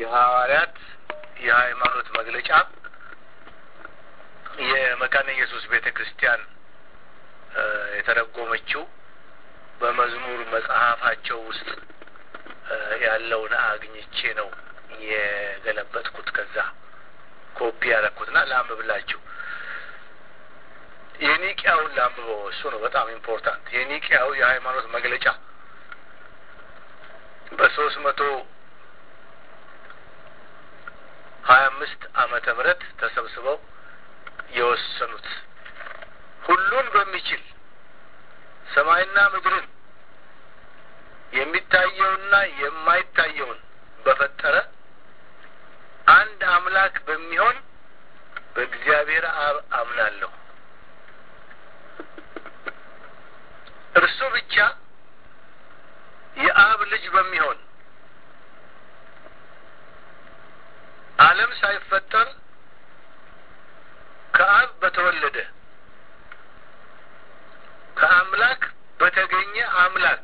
የሐዋርያት የሃይማኖት መግለጫ የመካነ ኢየሱስ ቤተ ክርስቲያን የተረጎመችው በመዝሙር መጽሐፋቸው ውስጥ ያለውን አግኝቼ ነው የገለበጥኩት። ከዛ ኮፒ ያደረኩትና ላንብብላችሁ። የኒቅያውን ላንብበው። እሱ ነው በጣም ኢምፖርታንት። የኒቅያው የሃይማኖት መግለጫ በሶስት መቶ ሀያ አምስት ዓመተ ምህረት ተሰብስበው የወሰኑት ሁሉን በሚችል ሰማይና ምድርን የሚታየውና የማይታየውን በፈጠረ አንድ አምላክ በሚሆን በእግዚአብሔር አብ አምናለሁ። እርሱ ብቻ የአብ ልጅ በሚሆን ዓለም ሳይፈጠር ከአብ በተወለደ ከአምላክ በተገኘ አምላክ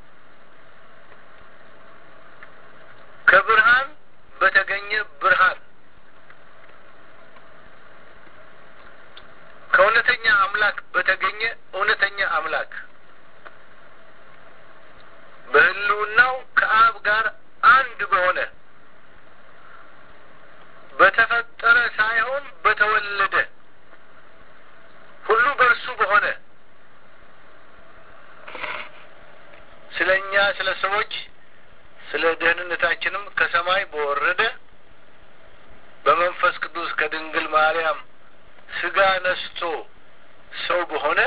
ከብርሃን በተገኘ ብርሃን ከእውነተኛ አምላክ በተገኘ እውነተኛ አምላክ በሕልውናው ከአብ ጋር አንድ በሆነ በተፈጠረ ሳይሆን በተወለደ ሁሉ በእርሱ በሆነ ስለ እኛ ስለ ሰዎች ስለ ደህንነታችንም ከሰማይ በወረደ በመንፈስ ቅዱስ ከድንግል ማርያም ስጋ ነስቶ ሰው በሆነ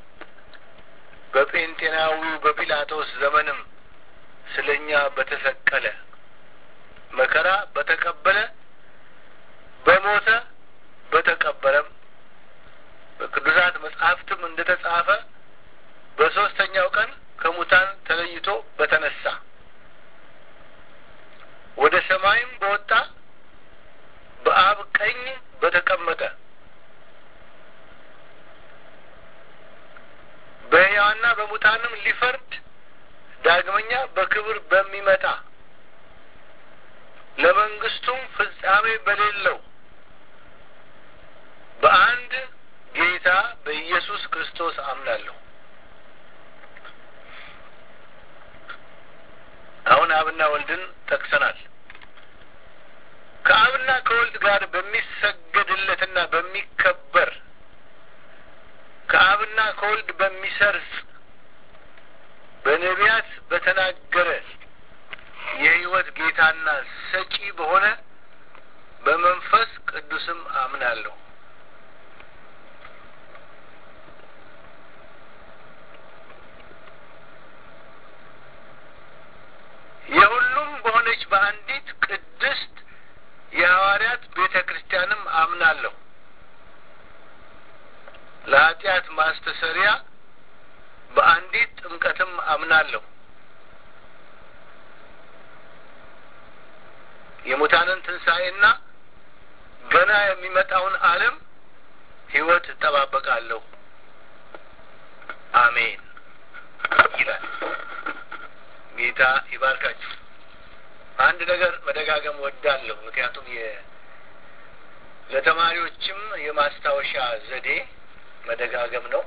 በጴንጤናዊው በጲላጦስ ዘመንም ስለ እኛ በተሰቀለ መከራ በተቀበለ በሞተ በተቀበረም በቅዱሳት መጽሐፍትም እንደ ተጻፈ በሦስተኛው ቀን ከሙታን ተለይቶ በተነሳ ወደ ሰማይም በወጣ በአብ ቀኝ በተቀመጠ በሕያዋንና በሙታንም ሊፈርድ ዳግመኛ በክብር በሚመጣ ለመንግስቱም ፍጻሜ በሌለው በአንድ ጌታ በኢየሱስ ክርስቶስ አምናለሁ። አሁን አብና ወልድን ጠቅሰናል። ከአብና ከወልድ ጋር በሚሰገድለትና በሚከበር ከአብና ከወልድ በሚሰርጽ በነቢያት በተናገረ የሕይወት ጌታና ሰጪ በሆነ በመንፈስ ቅዱስም አምናለሁ። የሁሉም በሆነች በአንዲት ቅድስት የሐዋርያት ቤተ ክርስቲያንም አምናለሁ። ለኃጢአት ማስተሰሪያ በአንዲት ጥምቀትም አምናለሁ። የሙታንን ትንሣኤና ገና የሚመጣውን ዓለም ሕይወት እጠባበቃለሁ። አሜን ይላል። ጌታ ይባርካችሁ። አንድ ነገር መደጋገም ወዳለሁ፣ ምክንያቱም ለተማሪዎችም የማስታወሻ ዘዴ መደጋገም ነው።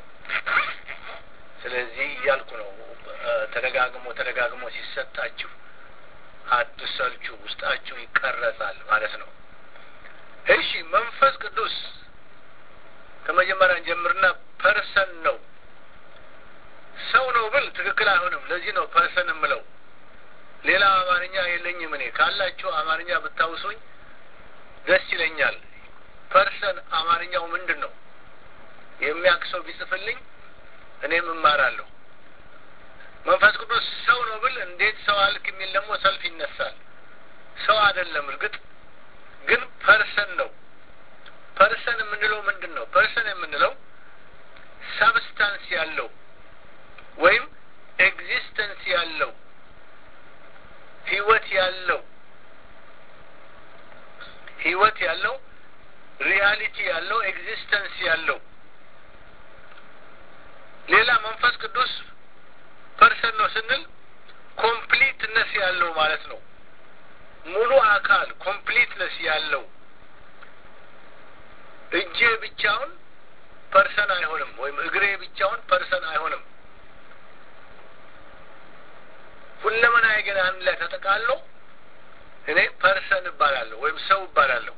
ስለዚህ እያልኩ ነው። ተደጋግሞ ተደጋግሞ ሲሰጣችሁ አትሰልቹ፣ ውስጣችሁ ይቀረጻል ማለት ነው። እሺ፣ መንፈስ ቅዱስ ከመጀመሪያ እንጀምርና ፐርሰን ነው። ሰው ነው ብል ትክክል አይሆንም። ለዚህ ነው ፐርሰን የምለው። ሌላ አማርኛ የለኝም እኔ። ካላችሁ አማርኛ ብታውሱኝ ደስ ይለኛል። ፐርሰን አማርኛው ምንድን ነው? የሚያውቅ ሰው ቢጽፍልኝ እኔም እማራለሁ። መንፈስ ቅዱስ ሰው ነው ብል እንዴት ሰው አልክ የሚል ደግሞ ሰልፍ ይነሳል። ሰው አይደለም። እርግጥ ግን ፐርሰን ነው። ፐርሰን የምንለው ምንድን ነው? ፐርሰን የምንለው ሳብስታንስ ያለው ወይም ኤግዚስተንስ ያለው ህይወት ያለው ህይወት ያለው ሪያሊቲ ያለው ኤግዚስተንስ ያለው ሌላ መንፈስ ቅዱስ ፐርሰን ነው ስንል ኮምፕሊትነስ ያለው ማለት ነው። ሙሉ አካል ያለው እጄ ብቻውን ፐርሰን አይሆንም፣ ወይም እግሬ ብቻውን ፐርሰን አይሆንም። ሁለመናዬ ግን አንድ ላይ ተጠቃሎ እኔ ፐርሰን እባላለሁ ወይም ሰው እባላለሁ።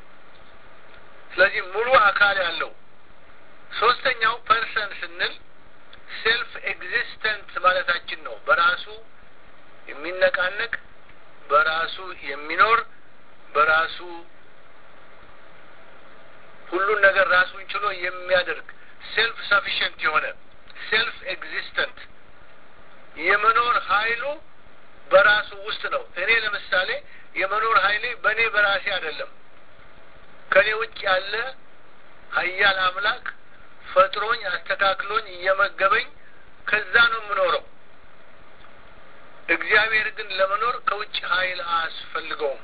ስለዚህ ሙሉ አካል ያለው ሶስተኛው ፐርሰን ስንል ሴልፍ ኤግዚስተንት ማለታችን ነው። በራሱ የሚነቃነቅ በራሱ የሚኖር በራሱ ሁሉን ነገር ራሱን ችሎ የሚያደርግ ሴልፍ ሰፊሽንት የሆነ ሴልፍ ኤግዚስተንት የመኖር ኃይሉ በራሱ ውስጥ ነው። እኔ ለምሳሌ የመኖር ኃይሌ በእኔ በራሴ አይደለም። ከእኔ ውጭ ያለ ኃያል አምላክ ፈጥሮኝ አስተካክሎኝ እየመገበኝ ከዛ ነው የምኖረው። እግዚአብሔር ግን ለመኖር ከውጭ ኃይል አያስፈልገውም።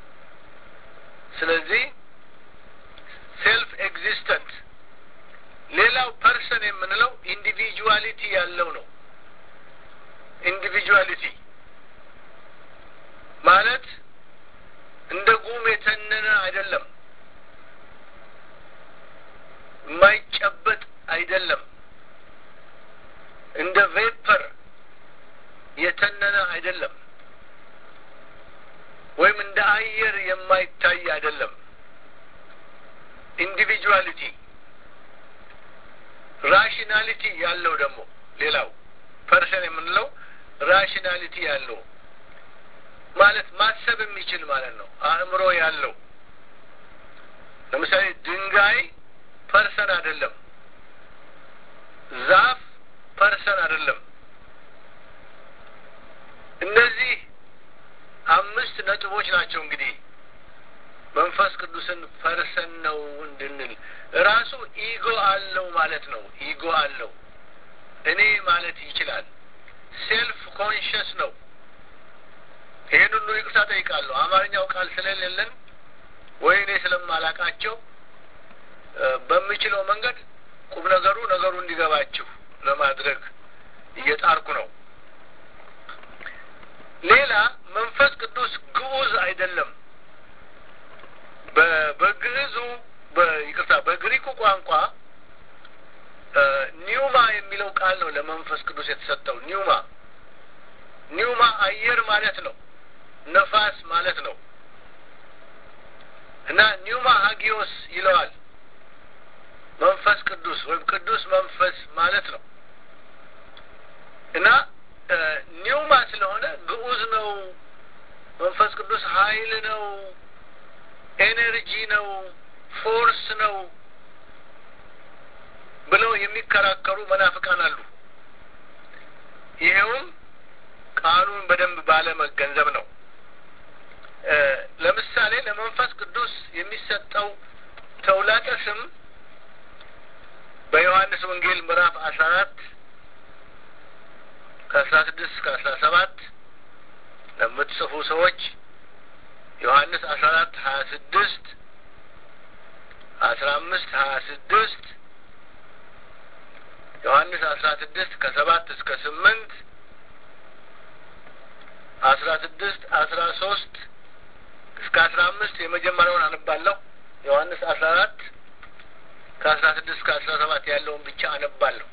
ስለዚህ ሴልፍ ኤግዚስተንት። ሌላው ፐርሰን የምንለው ኢንዲቪጁዋሊቲ ያለው ነው። ኢንዲቪጁዋሊቲ ማለት እንደ ጉም የተነነ አይደለም፣ የማይጨበጥ አይደለም፣ እንደ ቬፐር የተነነ አይደለም፣ ወይም እንደ አየር የማይታይ አይደለም። ኢንዲቪጁዋሊቲ ራሽናሊቲ ያለው ደግሞ ሌላው ፐርሰን የምንለው ራሽናሊቲ ያለው ማለት ማሰብ የሚችል ማለት ነው። አእምሮ ያለው ለምሳሌ ድንጋይ ፐርሰን አይደለም፣ ዛፍ ፐርሰን አይደለም። እነዚህ አምስት ነጥቦች ናቸው እንግዲህ መንፈስ ቅዱስን ፐርሰን ነው እንድንል ራሱ ኢጎ አለው ማለት ነው። ኢጎ አለው እኔ ማለት ይችላል። ሴልፍ ኮንሽስ ነው። ይህን ሁሉ ይቅርታ ጠይቃለሁ። አማርኛው ቃል ስለሌለን ወይ እኔ ስለማላቃቸው በምችለው መንገድ ቁም ነገሩ ነገሩ እንዲገባችሁ ለማድረግ እየጣርኩ ነው። ሌላ መንፈስ ቅዱስ ግዑዝ አይደለም። በግዕዙ ይቅርታ፣ በግሪኩ ቋንቋ ኒውማ የሚለው ቃል ነው ለመንፈስ ቅዱስ የተሰጠው። ኒውማ ኒውማ አየር ማለት ነው፣ ነፋስ ማለት ነው እና ኒውማ ሀጊዮስ ይለዋል መንፈስ ቅዱስ ወይም ቅዱስ መንፈስ ማለት ነው እና ኒውማ ስለሆነ ግዑዝ ነው። መንፈስ ቅዱስ ኃይል ነው፣ ኤነርጂ ነው፣ ፎርስ ነው ብለው የሚከራከሩ መናፍቃን አሉ። ይሄውም ቃሉን በደንብ ባለመገንዘብ ነው። ለምሳሌ ለመንፈስ ቅዱስ የሚሰጠው ተውላጠ ስም በዮሐንስ ወንጌል ምዕራፍ አስራ አራት ከአስራ ስድስት እስከ አስራ ሰባት ለምትጽፉ ሰዎች ዮሐንስ አስራ አራት ሀያ ስድስት አስራ አምስት ሀያ ስድስት ዮሐንስ አስራ ስድስት ከሰባት እስከ ስምንት አስራ ስድስት አስራ ሶስት እስከ አስራ አምስት የመጀመሪያውን አነባለሁ። ዮሐንስ አስራ አራት ከአስራ ስድስት እስከ አስራ ሰባት ያለውን ብቻ አነባለሁ።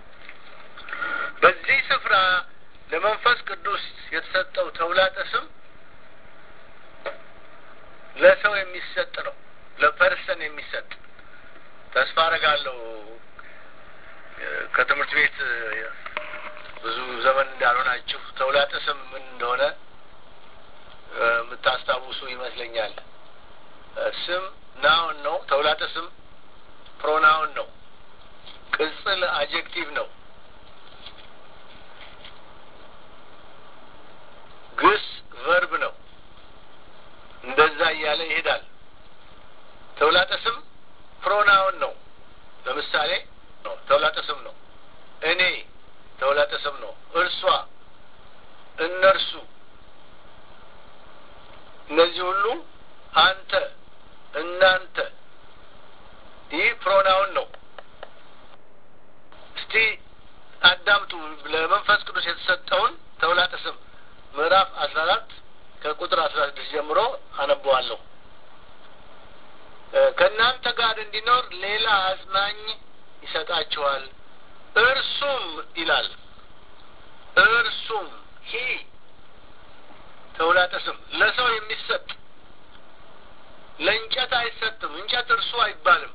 በዚህ ስፍራ ለመንፈስ ቅዱስ የተሰጠው ተውላጠ ስም ለሰው የሚሰጥ ነው፣ ለፐርሰን የሚሰጥ ተስፋ አረጋለሁ። ከትምህርት ቤት ብዙ ዘመን እንዳልሆናችሁ ተውላጠ ስም ምን እንደሆነ የምታስታውሱ ይመስለኛል። ስም ናውን ነው። ተውላጠ ስም ፕሮናውን ነው። ቅጽል አጀክቲቭ ነው። ግስ ቨርብ ነው። እንደዛ እያለ ይሄዳል። ተውላጠ ስም ፕሮናውን ነው። ለምሳሌ ነው ተውላጠ ስም ነው። እኔ ተውላጠ ስም ነው። እርሷ፣ እነርሱ፣ እነዚህ ሁሉ አንተ፣ እናንተ ይህ ፕሮናውን ነው። እስቲ አዳምጡ። ለመንፈስ ቅዱስ የተሰጠውን ተውላጠ ስም ምዕራፍ አስራ አራት ከቁጥር አስራ ስድስት ጀምሮ አነበዋለሁ። ከእናንተ ጋር እንዲኖር ሌላ አጽናኝ ይሰጣችኋል። እርሱም ይላል እርሱም ሂ ተውላጠ ስም ለሰው የሚሰጥ ለእንጨት አይሰጥም። እንጨት እርሱ አይባልም።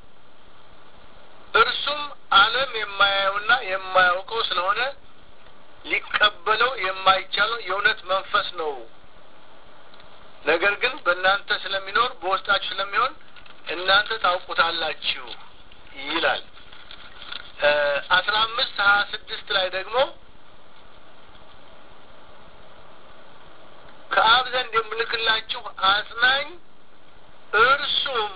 እርሱም ዓለም የማያየውና የማያውቀው ስለሆነ ሊቀበለው የማይቻለው የእውነት መንፈስ ነው። ነገር ግን በእናንተ ስለሚኖር በውስጣችሁ ስለሚሆን እናንተ ታውቁታላችሁ ይላል። አስራ አምስት ሀያ ስድስት ላይ ደግሞ ከአብ ዘንድ የምልክላችሁ አጽናኝ እርሱም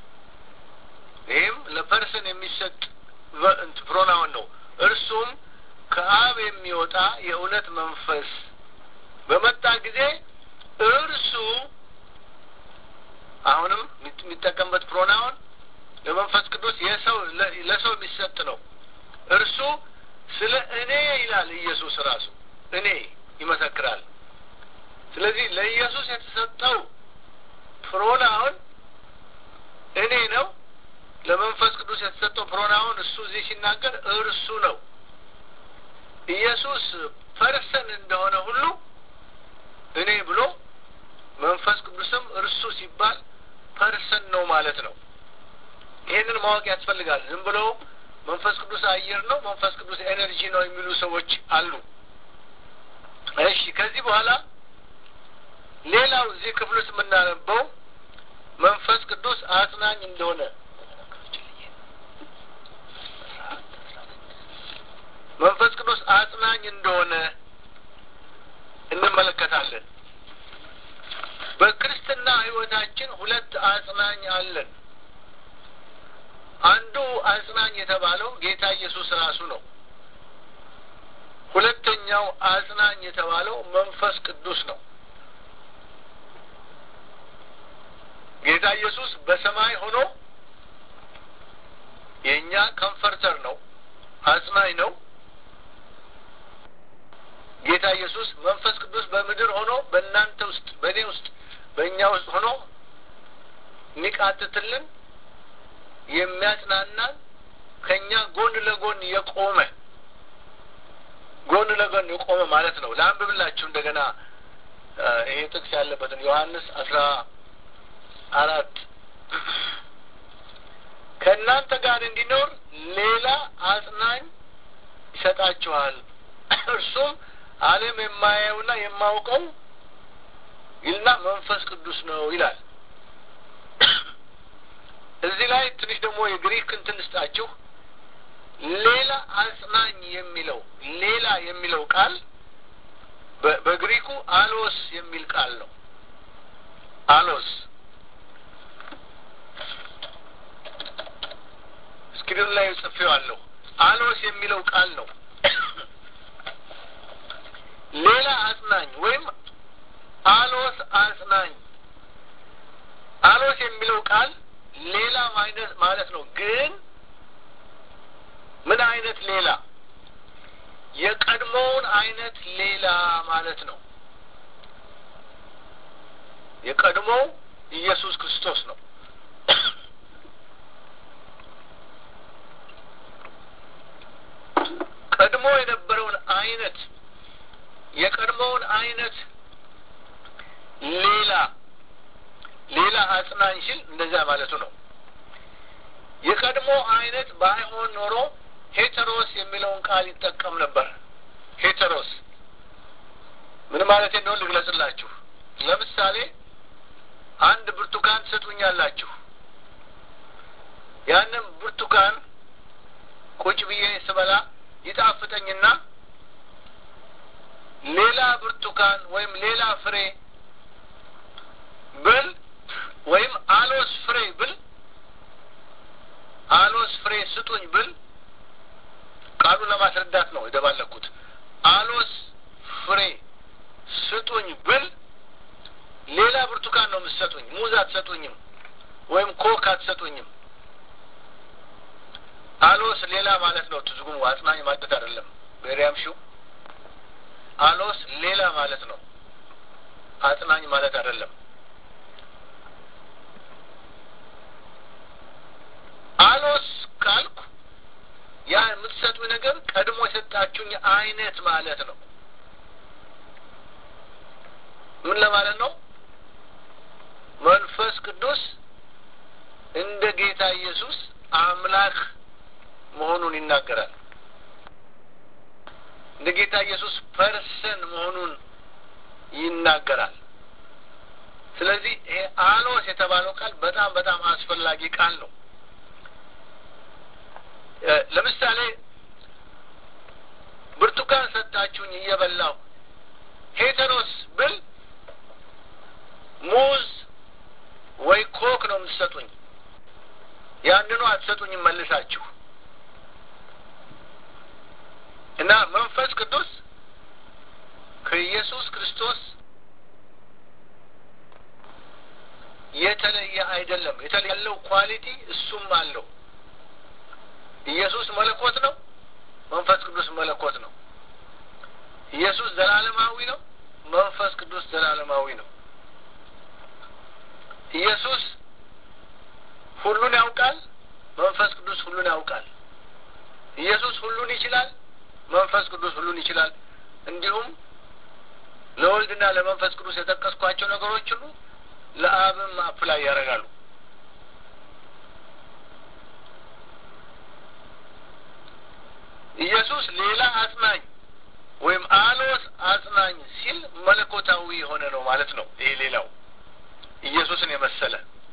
ይህም ለፐርሰን የሚሰጥ ፕሮናውን ነው። እርሱም ከአብ የሚወጣ የእውነት መንፈስ በመጣ ጊዜ እርሱ አሁንም የሚጠቀምበት ፕሮናውን ለመንፈስ ቅዱስ የሰው ለሰው የሚሰጥ ነው። እርሱ ስለ እኔ ይላል ኢየሱስ ራሱ እኔ ይመሰክራል። ስለዚህ ለኢየሱስ የተሰጠው ፕሮናውን እኔ ነው። ለመንፈስ ቅዱስ የተሰጠው ፕሮናውን እሱ እዚህ ሲናገር እርሱ ነው። ኢየሱስ ፐርሰን እንደሆነ ሁሉ እኔ ብሎ መንፈስ ቅዱስም እርሱ ሲባል ፐርሰን ነው ማለት ነው። ይሄንን ማወቅ ያስፈልጋል። ዝም ብሎ መንፈስ ቅዱስ አየር ነው፣ መንፈስ ቅዱስ ኤነርጂ ነው የሚሉ ሰዎች አሉ። እሺ፣ ከዚህ በኋላ ሌላው እዚህ ክፍል ውስጥ የምናነበው መንፈስ ቅዱስ አጽናኝ እንደሆነ መንፈስ ቅዱስ አጽናኝ እንደሆነ እንመለከታለን። በክርስትና ሕይወታችን ሁለት አጽናኝ አለን። አንዱ አጽናኝ የተባለው ጌታ ኢየሱስ ራሱ ነው። ሁለተኛው አጽናኝ የተባለው መንፈስ ቅዱስ ነው። ጌታ ኢየሱስ በሰማይ ሆኖ የእኛ ኮምፈርተር ነው፣ አጽናኝ ነው። ጌታ ኢየሱስ መንፈስ ቅዱስ በምድር ሆኖ በእናንተ ውስጥ በእኔ ውስጥ በእኛ ውስጥ ሆኖ የሚቃትትልን የሚያጽናናን ከእኛ ጎን ለጎን የቆመ ጎን ለጎን የቆመ ማለት ነው። ለአንብብላችሁ እንደገና ይሄ ጥቅስ ያለበትን ዮሐንስ አስራ አራት ከእናንተ ጋር እንዲኖር ሌላ አጽናኝ ይሰጣችኋል እርሱም ዓለም የማያየውና የማውቀው ይልና መንፈስ ቅዱስ ነው ይላል። እዚህ ላይ ትንሽ ደግሞ የግሪክ እንትን ስጣችሁ። ሌላ አጽናኝ የሚለው ሌላ የሚለው ቃል በግሪኩ አሎስ የሚል ቃል ነው። አሎስ ስክሪኑ ላይ ጽፌዋለሁ። አሎስ የሚለው ቃል ነው። ሌላ አጽናኝ ወይም አሎስ አጽናኝ። አሎስ የሚለው ቃል ሌላ አይነት ማለት ነው። ግን ምን አይነት ሌላ? የቀድሞውን አይነት ሌላ ማለት ነው። የቀድሞው ኢየሱስ ክርስቶስ ነው። ቀድሞ የነበረውን አይነት የቀድሞውን አይነት ሌላ ሌላ አጽናኝ ሲል እንደዚያ ማለቱ ነው። የቀድሞ አይነት ባይሆን ኖሮ ሄተሮስ የሚለውን ቃል ይጠቀም ነበር። ሄተሮስ ምን ማለት እንደሆነ ልግለጽላችሁ። ለምሳሌ አንድ ብርቱካን ትሰጡኛላችሁ። ያንም ብርቱካን ቁጭ ብዬ ስበላ ይጣፍጠኝና ሌላ ብርቱካን ወይም ሌላ ፍሬ ብል ወይም አሎስ ፍሬ ብል አሎስ ፍሬ ስጡኝ ብል ቃሉን ለማስረዳት ነው የደባለኩት። አሎስ ፍሬ ስጡኝ ብል ሌላ ብርቱካን ነው የምትሰጡኝ። ሙዝ አትሰጡኝም፣ ወይም ኮክ አትሰጡኝም። አሎስ ሌላ ማለት ነው። ትርጉሙ አጽናኝ ማለት አይደለም። በሪያም ሹ አሎስ ሌላ ማለት ነው። አጽናኝ ማለት አይደለም። አይነት ማለት ነው። ምን ለማለት ነው? መንፈስ ቅዱስ እንደ ጌታ ኢየሱስ አምላክ መሆኑን ይናገራል። እንደ ጌታ ኢየሱስ ፐርሰን መሆኑን ይናገራል። ስለዚህ ይሄ አሎስ የተባለው ቃል በጣም በጣም አስፈላጊ ቃል ነው። ለምሳሌ ብርቱካን ሰጣችሁኝ እየበላሁ ሄተኖስ ብል ሙዝ ወይ ኮክ ነው የምትሰጡኝ። ያንኑ አትሰጡኝም መልሳችሁ እና መንፈስ ቅዱስ ከኢየሱስ ክርስቶስ የተለየ አይደለም። የተለየ ያለው ኳሊቲ እሱም አለው። ኢየሱስ መለኮት ነው። መንፈስ ቅዱስ መለኮት ነው። ኢየሱስ ዘላለማዊ ነው። መንፈስ ቅዱስ ዘላለማዊ ነው። ኢየሱስ ሁሉን ያውቃል። መንፈስ ቅዱስ ሁሉን ያውቃል። ኢየሱስ ሁሉን ይችላል። መንፈስ ቅዱስ ሁሉን ይችላል። እንዲሁም ለወልድና ለመንፈስ ቅዱስ የጠቀስኳቸው ነገሮች ሁሉ ለአብም አፕላይ ያደርጋሉ። ኢየሱስ ሌላ አጽናኝ ወይም አሎስ አጽናኝ ሲል መለኮታዊ የሆነ ነው ማለት ነው። ይሄ ሌላው ኢየሱስን የመሰለ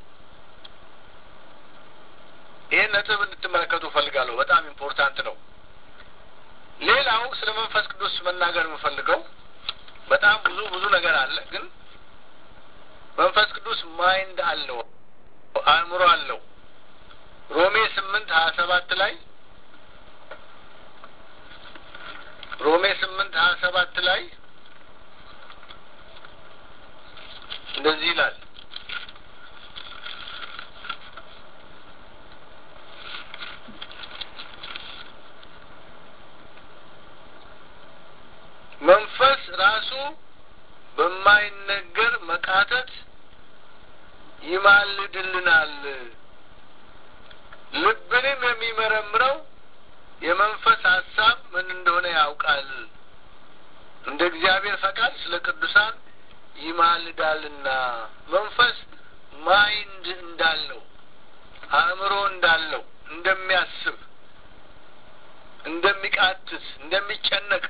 ይህን ነጥብ እንድትመለከቱ እፈልጋለሁ። በጣም ኢምፖርታንት ነው። ሌላው ስለ መንፈስ ቅዱስ መናገር የምፈልገው በጣም ብዙ ብዙ ነገር አለ፣ ግን መንፈስ ቅዱስ ማይንድ አለው፣ አእምሮ አለው። ሮሜ ስምንት ሀያ ሰባት ላይ ሮሜ ስምንት ሀያ ሰባት ላይ እንደዚህ ይላል መንፈስ ራሱ በማይነገር መቃተት ይማልድልናል። ልብንም የሚመረምረው የመንፈስ ሀሳብ ምን እንደሆነ ያውቃል። እንደ እግዚአብሔር ፈቃድ ስለ ቅዱሳን ይማልዳልና። መንፈስ ማይንድ እንዳለው አእምሮ እንዳለው እንደሚያስብ፣ እንደሚቃትት፣ እንደሚጨነቅ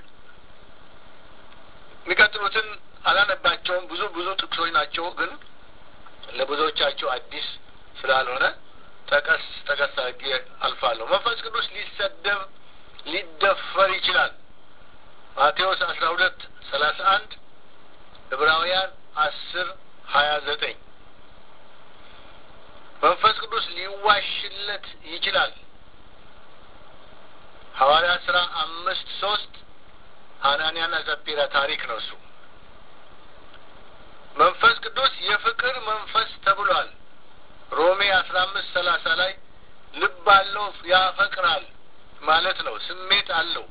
የሚቀጥሉትን አላነባቸውም። ብዙ ብዙ ጥቅሶች ናቸው፣ ግን ለብዙዎቻቸው አዲስ ስላልሆነ ጠቀስ ጠቀስ አድርጌ አልፋለሁ። መንፈስ ቅዱስ ሊሰደብ ሊደፈር ይችላል። ማቴዎስ አስራ ሁለት ሰላሳ አንድ ዕብራውያን አስር ሀያ ዘጠኝ መንፈስ ቅዱስ ሊዋሽለት ይችላል። ሐዋርያ ስራ አምስት ሶስት አናንያና ሰጲራ ታሪክ ነው እሱ። መንፈስ ቅዱስ የፍቅር መንፈስ ተብሏል። ሮሜ አስራ አምስት ሰላሳ ላይ ልብ አለው ያፈቅራል ማለት ነው። ስሜት አለው።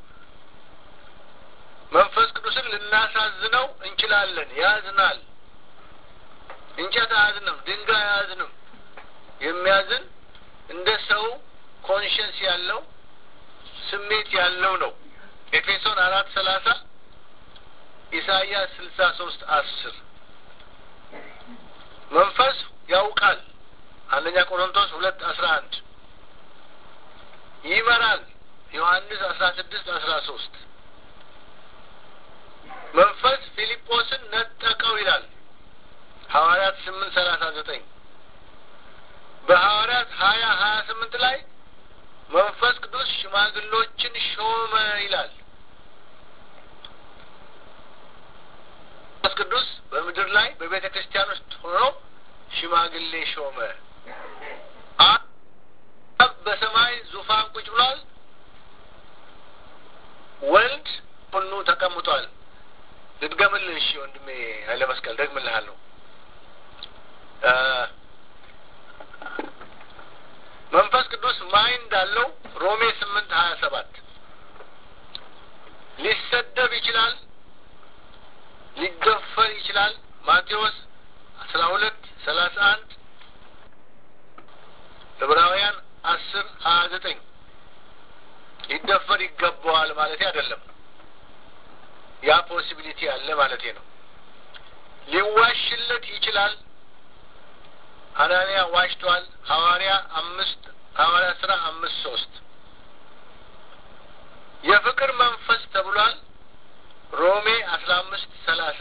መንፈስ ቅዱስን ልናሳዝነው እንችላለን። ያዝናል። እንጨት አያዝንም፣ ድንጋይ አያዝንም። የሚያዝን እንደ ሰው ኮንሽንስ ያለው ስሜት ያለው ነው። ኤፌሶን አራት ሰላሳ ኢሳይያስ ስልሳ ሶስት አስር መንፈስ ያውቃል። አንደኛ ቆሮንቶስ ሁለት አስራ አንድ ይመራል። ዮሐንስ አስራ ስድስት አስራ ሶስት መንፈስ ፊልጶስን ነጠቀው ይላል ሐዋርያት ስምንት ሰላሳ ዘጠኝ በሐዋርያት ሀያ ሀያ ስምንት ላይ መንፈስ ቅዱስ ሽማግሎችን ሾመ ይላል። መንፈስ ቅዱስ በምድር ላይ በቤተ ክርስቲያን ውስጥ ሆኖ ሽማግሌ ሾመ። አብ በሰማይ ዙፋን ቁጭ ብሏል። ወልድ ሁኑ ተቀምጧል። ልድገምልህ። እሺ ወንድሜ ኃይለ መስቀል ደግምልሃለሁ። መንፈስ ቅዱስ ማይንድ አለው። ሮሜ ስምንት ሀያ ሰባት ሊሰደብ ይችላል፣ ሊገፈር ይችላል። ማቴዎስ አስራ ሁለት ሰላሳ አንድ ዕብራውያን አስር ሀያ ዘጠኝ ሊደፈር ይገባዋል ማለት አይደለም። ያ ፖሲቢሊቲ አለ ማለት ነው። ሊዋሽለት ይችላል። አናንያ ዋሽቷል። ሐዋርያ አምስት ሐዋርያ ስራ አምስት ሶስት የፍቅር መንፈስ ተብሏል። ሮሜ አስራ አምስት ሰላሳ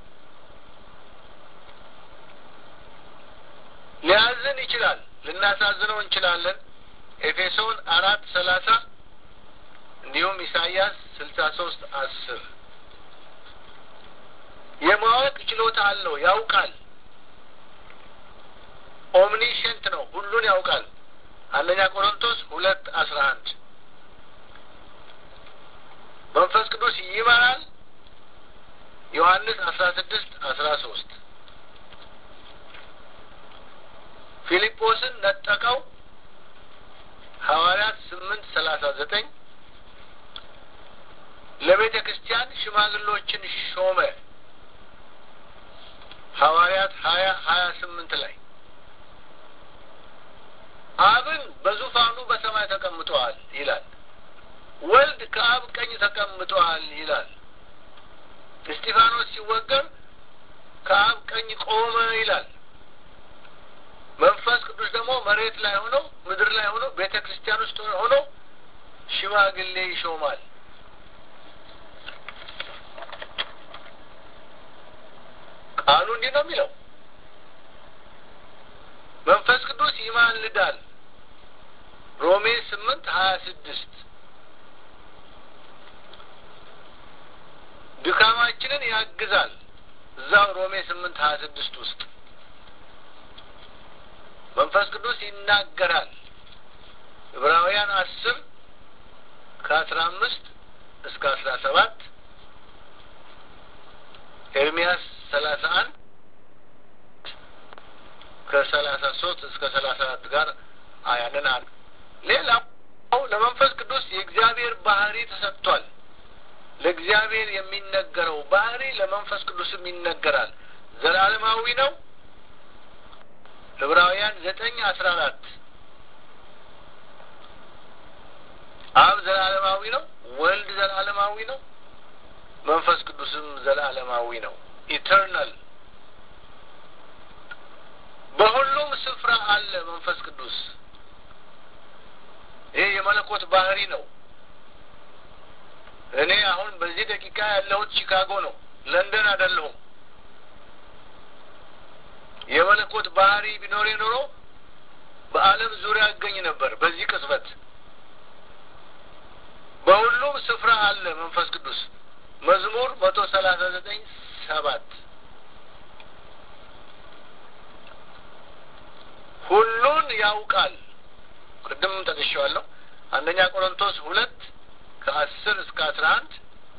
ሊያዝን ይችላል። ልናሳዝነው እንችላለን። ኤፌሶን አራት ሰላሳ እንዲሁም ኢሳይያስ ስልሳ ሶስት አስር የማወቅ ችሎታ አለው። ያውቃል። ኦምኒሸንት ነው። ሁሉን ያውቃል። አንደኛ ቆሮንቶስ ሁለት አስራ አንድ መንፈስ ቅዱስ ይመራል። ዮሐንስ አስራ ስድስት አስራ ሶስት ፊልጶስን ነጠቀው። ሐዋርያት ስምንት ሰላሳ ዘጠኝ ለቤተ ክርስቲያን ሽማግሎችን ሾመ። ሐዋርያት ሀያ ሀያ ስምንት ላይ አብን በዙፋኑ በሰማይ ተቀምጠዋል ይላል። ወልድ ከአብ ቀኝ ተቀምጠዋል ይላል። እስጢፋኖስ ሲወገር ከአብ ቀኝ ቆመ ይላል። መንፈስ ቅዱስ ደግሞ መሬት ላይ ሆኖ ምድር ላይ ሆኖ ቤተ ክርስቲያን ውስጥ ሆኖ ሽማግሌ ይሾማል። ቃሉ እንዲህ ነው የሚለው መንፈስ ቅዱስ ይማልዳል። ሮሜ ስምንት ሀያ ስድስት ድካማችንን ያግዛል። እዛው ሮሜ ስምንት ሀያ ስድስት ውስጥ መንፈስ ቅዱስ ይናገራል። ዕብራውያን አስር ከአስራ አምስት እስከ አስራ ሰባት ኤርሚያስ ሰላሳ አንድ ከሰላሳ ሶስት እስከ ሰላሳ አራት ጋር ያንን አለ። ሌላው ለመንፈስ ቅዱስ የእግዚአብሔር ባህሪ ተሰጥቷል። ለእግዚአብሔር የሚነገረው ባህሪ ለመንፈስ ቅዱስም ይነገራል። ዘላለማዊ ነው። ዕብራውያን ዘጠኝ አስራ አራት አብ ዘላለማዊ ነው። ወልድ ዘላለማዊ ነው። መንፈስ ቅዱስም ዘላለማዊ ነው። ኢተርናል በሁሉም ስፍራ አለ መንፈስ ቅዱስ። ይሄ የመለኮት ባህሪ ነው። እኔ አሁን በዚህ ደቂቃ ያለሁት ቺካጎ ነው፣ ለንደን አይደለሁም። የመለኮት ባህሪ ቢኖር ኖሮ በዓለም ዙሪያ እገኝ ነበር። በዚህ ቅጽበት በሁሉም ስፍራ አለ መንፈስ ቅዱስ። መዝሙር መቶ ሰላሳ ዘጠኝ ሰባት ሁሉን ያውቃል። ቅድም ጠቅሼዋለሁ። አንደኛ ቆሮንቶስ ሁለት ከአስር እስከ አስራ አንድ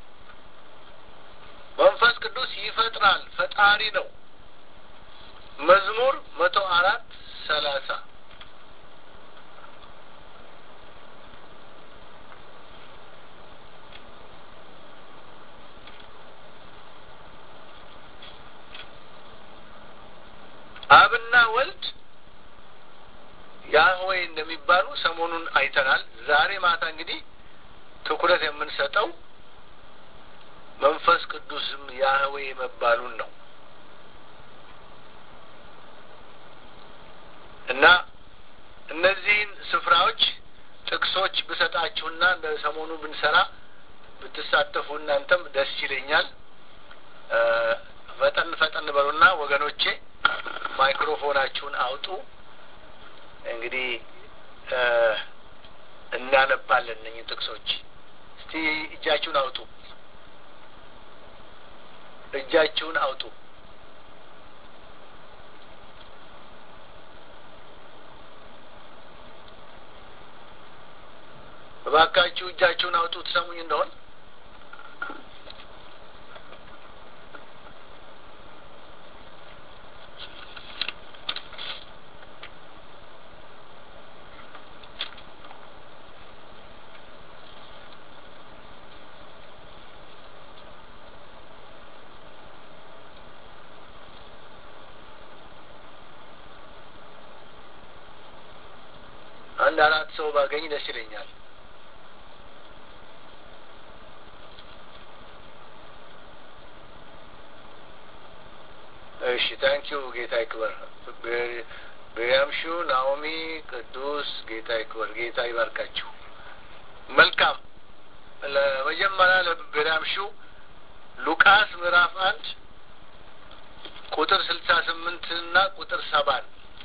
መንፈስ ቅዱስ ይፈጥራል፣ ፈጣሪ ነው። መዝሙር መቶ አራት ሰላሳ አብና ወልድ ያህዌ እንደሚባሉ ሰሞኑን አይተናል። ዛሬ ማታ እንግዲህ ትኩረት የምንሰጠው መንፈስ ቅዱስም ያህዌ መባሉን ነው እና እነዚህን ስፍራዎች ጥቅሶች ብሰጣችሁና እንደ ሰሞኑ ብንሰራ ብትሳተፉ እናንተም ደስ ይለኛል። ፈጠን ፈጠን በሉና ወገኖቼ ማይክሮፎናችሁን አውጡ። እንግዲህ እናነባለን እነኝን ጥቅሶች። እስቲ እጃችሁን አውጡ፣ እጃችሁን አውጡ። እባካችሁ እጃችሁን አውጡ። ትሰሙኝ እንደሆን አንድ አራት ሰው ባገኝ ደስ ይለኛል። እሺ ታንኪዩ ጌታ ይክበር። ቤያምሹ ናኦሚ፣ ቅዱስ ጌታ ይክበር። ጌታ ይባርካችሁ። መልካም ለመጀመሪያ ለቤያምሹ ሉቃስ ምዕራፍ አንድ ቁጥር ስልሳ ስምንት እና ቁጥር ሰባን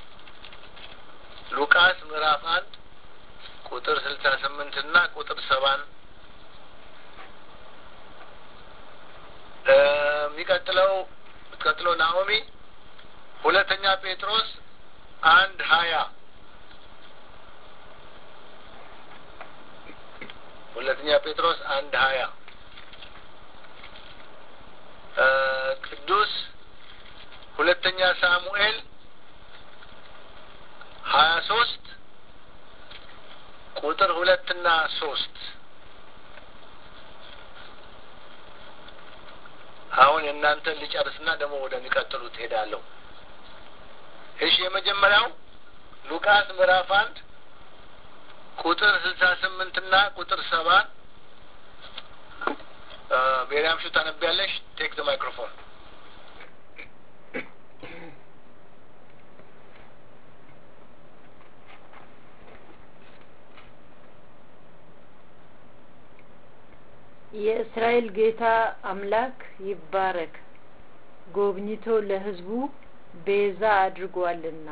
ሉቃስ ምዕራፍ አንድ ቁጥር ስልሳ ስምንት እና ቁጥር ሰባን የሚቀጥለው ቀጥሎ ናኦሚ ሁለተኛ ጴጥሮስ አንድ ሀያ ሁለተኛ ጴጥሮስ አንድ ሀያ ቅዱስ ሁለተኛ ሳሙኤል ሀያ ሶስት ቁጥር ሁለትና ሶስት አሁን የእናንተን ልጨርስና ደግሞ ወደሚቀጥሉት ሄዳለሁ። እሺ የመጀመሪያው ሉቃስ ምዕራፍ አንድ ቁጥር ስልሳ ስምንትና ቁጥር ሰባ ቤሪያም ሹ ታነቢያለሽ። ቴክ ዘ ማይክሮፎን የእስራኤል ጌታ አምላክ ይባረክ፣ ጎብኝቶ ለሕዝቡ ቤዛ አድርጓልና።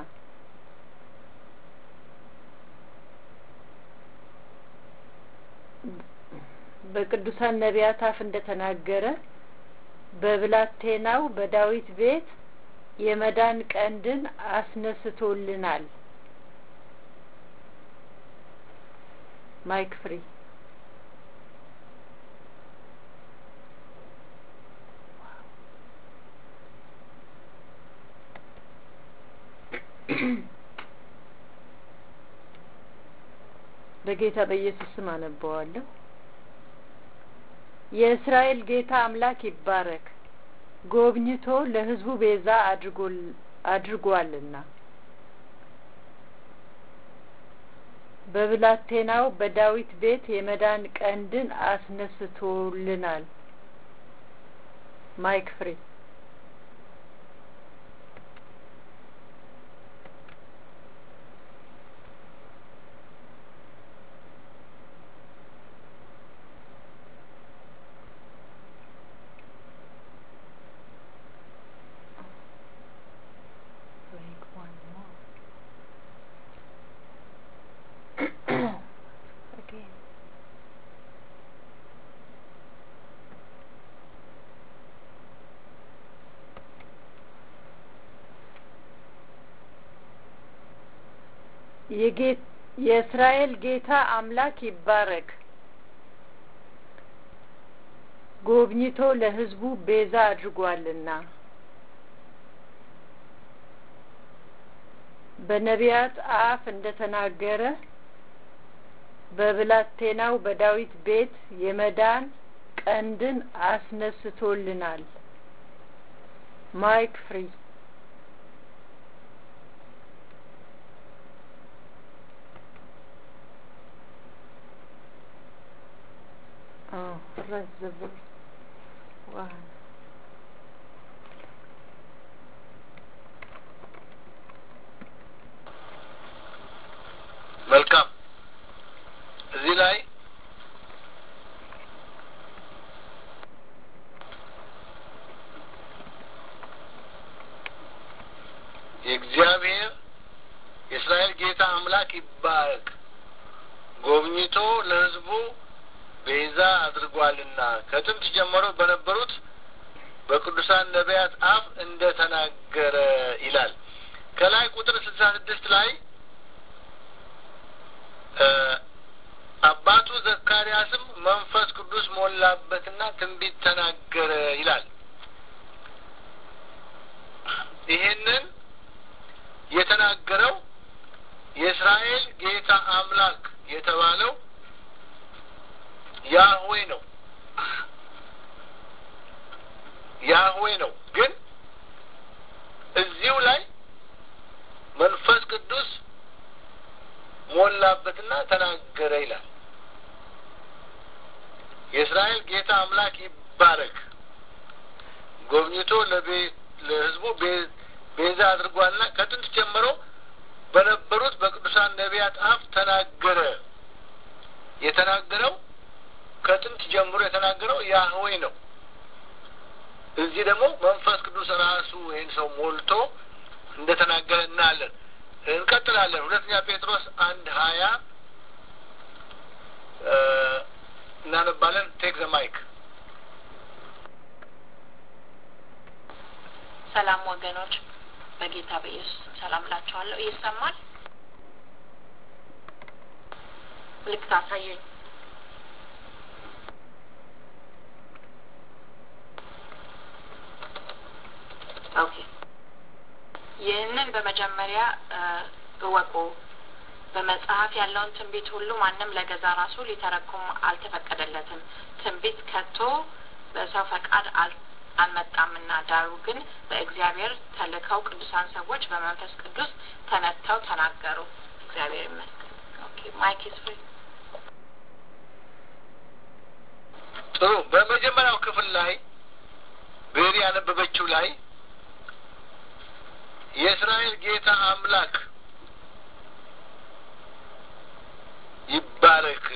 በቅዱሳን ነቢያት አፍ እንደተናገረ በብላቴናው በዳዊት ቤት የመዳን ቀንድን አስነስቶልናል። ማይክ ፍሪ በጌታ በኢየሱስ ስም አነበዋለሁ። የእስራኤል ጌታ አምላክ ይባረክ፣ ጎብኝቶ ለሕዝቡ ቤዛ አድርጓልና። በብላቴናው በዳዊት ቤት የመዳን ቀንድን አስነስቶልናል። ማይክ ፍሪ የእስራኤል ጌታ አምላክ ይባረክ፣ ጎብኝቶ ለሕዝቡ ቤዛ አድርጓልና። በነቢያት አፍ እንደ ተናገረ በብላቴናው በዳዊት ቤት የመዳን ቀንድን አስነስቶልናል። ማይክ ፍሪ Oh, rest the verse. One. መልካም እዚህ ላይ የእግዚአብሔር የእስራኤል ጌታ አምላክ ይባረክ ጎብኝቶ ለሕዝቡ ቤዛ አድርጓልና ከጥንት ጀምሮ በነበሩት በቅዱሳን ነቢያት አፍ እንደ ተናገረ ይላል። ከላይ ቁጥር ስልሳ ስድስት ላይ አባቱ ዘካርያስም መንፈስ ቅዱስ ሞላበትና ትንቢት ተናገረ ይላል። ይሄንን የተናገረው የእስራኤል ጌታ አምላክ የተባለው ያህዌ ነው። ያህዌ ነው። ግን እዚሁ ላይ መንፈስ ቅዱስ ሞላበትና ተናገረ ይላል። የእስራኤል ጌታ አምላክ ይባረክ፣ ጎብኝቶ ለሕዝቡ ቤዛ አድርጓልና ከጥንት ጀምሮ በነበሩት በቅዱሳን ነቢያት አፍ ተናገረ። የተናገረው ከጥንት ጀምሮ የተናገረው ያህዌ ነው። እዚህ ደግሞ መንፈስ ቅዱስ ራሱ ይህን ሰው ሞልቶ እንደተናገረ እናያለን። እንቀጥላለን። ሁለተኛ ጴጥሮስ አንድ ሀያ እናነባለን። ቴክ ዘ ማይክ። ሰላም ወገኖች፣ በጌታ በኢየሱስ ሰላም ላችኋለሁ። ይሰማል? ምልክት አሳዩኝ። ኦኬ። ይህንን በመጀመሪያ እወቁ። በመጽሐፍ ያለውን ትንቢት ሁሉ ማንም ለገዛ ራሱ ሊተረጉም አልተፈቀደለትም። ትንቢት ከቶ በሰው ፈቃድ አልመጣምና፣ ዳሩ ግን በእግዚአብሔር ተልከው ቅዱሳን ሰዎች በመንፈስ ቅዱስ ተነተው ተናገሩ። እግዚአብሔር ይመስገን። ኦኬ ማይክ ኢዝ ፍሪ። ጥሩ። በመጀመሪያው ክፍል ላይ ቤሪ ያነበበችው ላይ የእስራኤል ጌታ አምላክ ይባረክ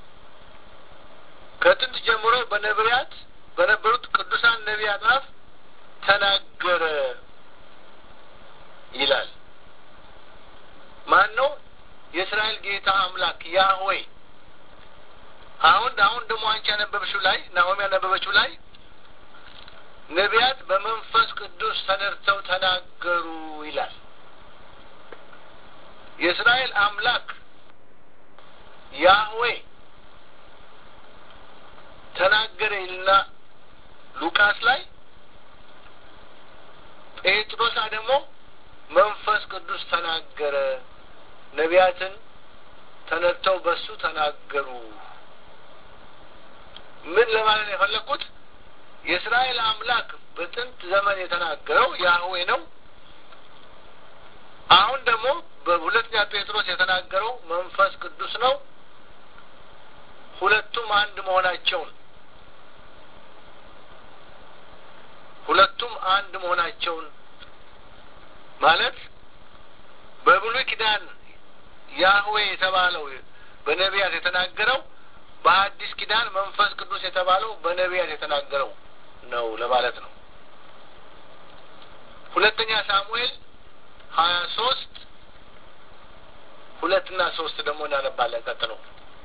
ከጥንት ጀምሮ በነቢያት በነበሩት ቅዱሳን ነቢያት አፍ ተናገረ ይላል። ማን ነው? የእስራኤል ጌታ አምላክ ያህዌ። አሁን አሁን ደግሞ አንቺ ያነበበችው ላይ ናሆም ያነበበችው ላይ ነቢያት በመንፈስ ቅዱስ ተነድተው ተናገሩ ይላል። የእስራኤል አምላክ ያህዌ ተናገረ ይልና ሉቃስ ላይ ጴጥሮስ ደግሞ መንፈስ ቅዱስ ተናገረ፣ ነቢያትን ተነድተው በሱ ተናገሩ። ምን ለማለት ነው የፈለግኩት? የእስራኤል አምላክ በጥንት ዘመን የተናገረው ያህዌ ነው። አሁን ደግሞ በሁለተኛ ጴጥሮስ የተናገረው መንፈስ ቅዱስ ነው። ሁለቱም አንድ መሆናቸውን ሁለቱም አንድ መሆናቸውን ማለት በብሉይ ኪዳን ያህዌ የተባለው በነቢያት የተናገረው በአዲስ ኪዳን መንፈስ ቅዱስ የተባለው በነቢያት የተናገረው ነው ለማለት ነው። ሁለተኛ ሳሙኤል ሀያ ሶስት ሁለትና ሶስት ደግሞ እናነባለን። ቀጥሎ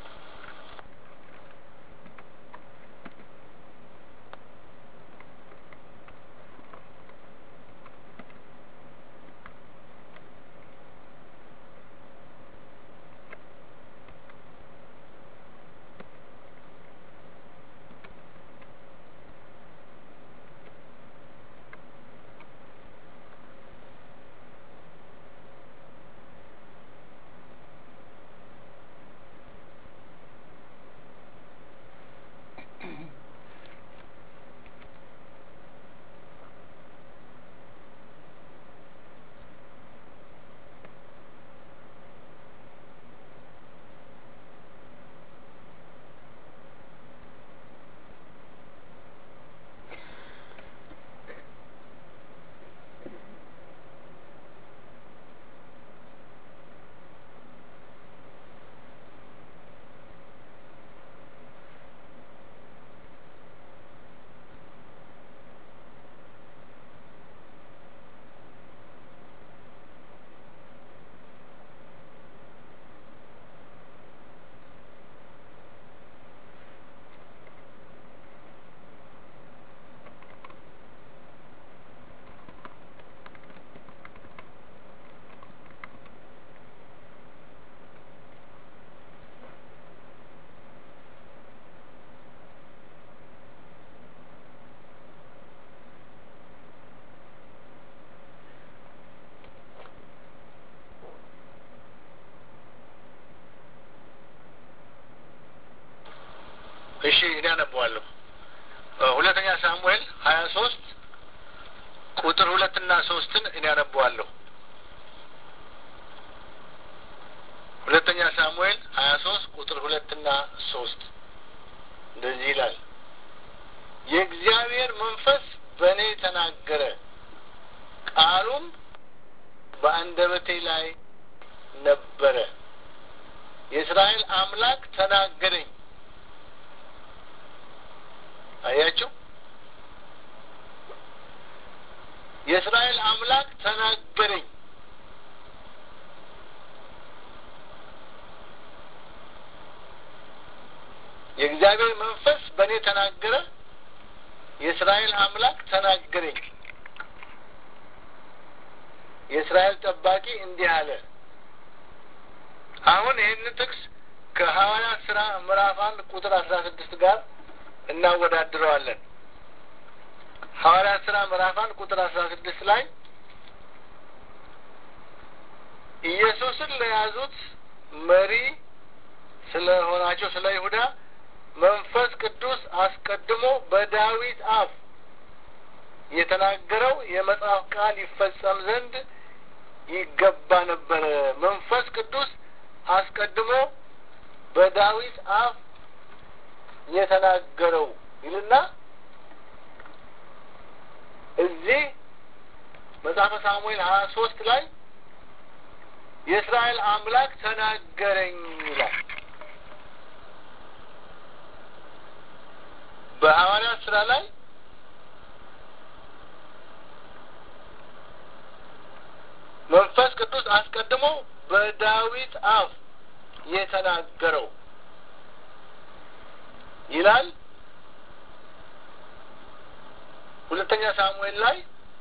እሺ እኔ አነበዋለሁ። ሁለተኛ ሳሙኤል ሀያ ሶስት ቁጥር ሁለትና ሶስትን እኔ አነበዋለሁ። ሁለተኛ ሳሙኤል ሀያ ሶስት ቁጥር ሁለትና ሶስት እንደዚህ ይላል። የእግዚአብሔር መንፈስ በእኔ ተናገረ፣ ቃሉም በአንደበቴ ላይ ነበረ። የእስራኤል አምላክ ተናገረኝ። አያችሁ፣ የእስራኤል አምላክ ተናገረኝ። የእግዚአብሔር መንፈስ በእኔ ተናገረ። የእስራኤል አምላክ ተናገረኝ። የእስራኤል ጠባቂ እንዲህ አለ። አሁን ይህንን ጥቅስ ከሐዋርያት ስራ ምዕራፍ አንድ ቁጥር አስራ ስድስት ጋር እናወዳድረዋለን። ሐዋርያት ስራ ምዕራፍ አንድ ቁጥር አስራ ስድስት ላይ ኢየሱስን ለያዙት መሪ ስለሆናቸው ስለ ይሁዳ መንፈስ ቅዱስ አስቀድሞ በዳዊት አፍ የተናገረው የመጽሐፍ ቃል ይፈጸም ዘንድ ይገባ ነበረ። መንፈስ ቅዱስ አስቀድሞ በዳዊት አፍ የተናገረው ይልና እዚህ መጽሐፈ ሳሙኤል ሀያ ሶስት ላይ የእስራኤል አምላክ ተናገረኝ ይላል። በሐዋርያት ስራ ላይ መንፈስ ቅዱስ አስቀድሞ በዳዊት አፍ የተናገረው ይላል። ሁለተኛ ሳሙኤል ላይ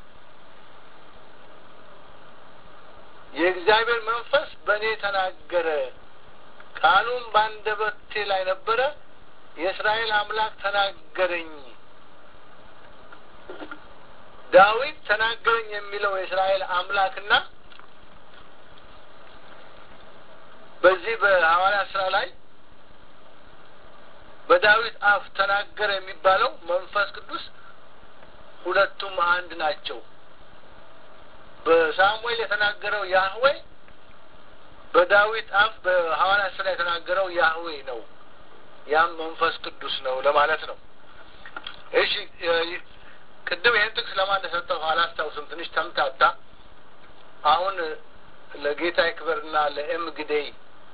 የእግዚአብሔር መንፈስ በእኔ ተናገረ፣ ቃሉም በአንደበቴ ላይ ነበረ፣ የእስራኤል አምላክ ተናገረኝ። ዳዊት ተናገረኝ የሚለው የእስራኤል አምላክና በዚህ በሐዋርያት ስራ ላይ በዳዊት አፍ ተናገረ የሚባለው መንፈስ ቅዱስ ሁለቱም አንድ ናቸው። በሳሙኤል የተናገረው ያህዌ በዳዊት አፍ በሐዋርያት ስራ የተናገረው ያህዌ ነው። ያም መንፈስ ቅዱስ ነው ለማለት ነው። እሺ ቅድም ይህን ጥቅስ ለማን እንደሰጠሁ አላስታውስም። ትንሽ ተምታታ። አሁን ለጌታ ይክበርና ለኤም ግዴይ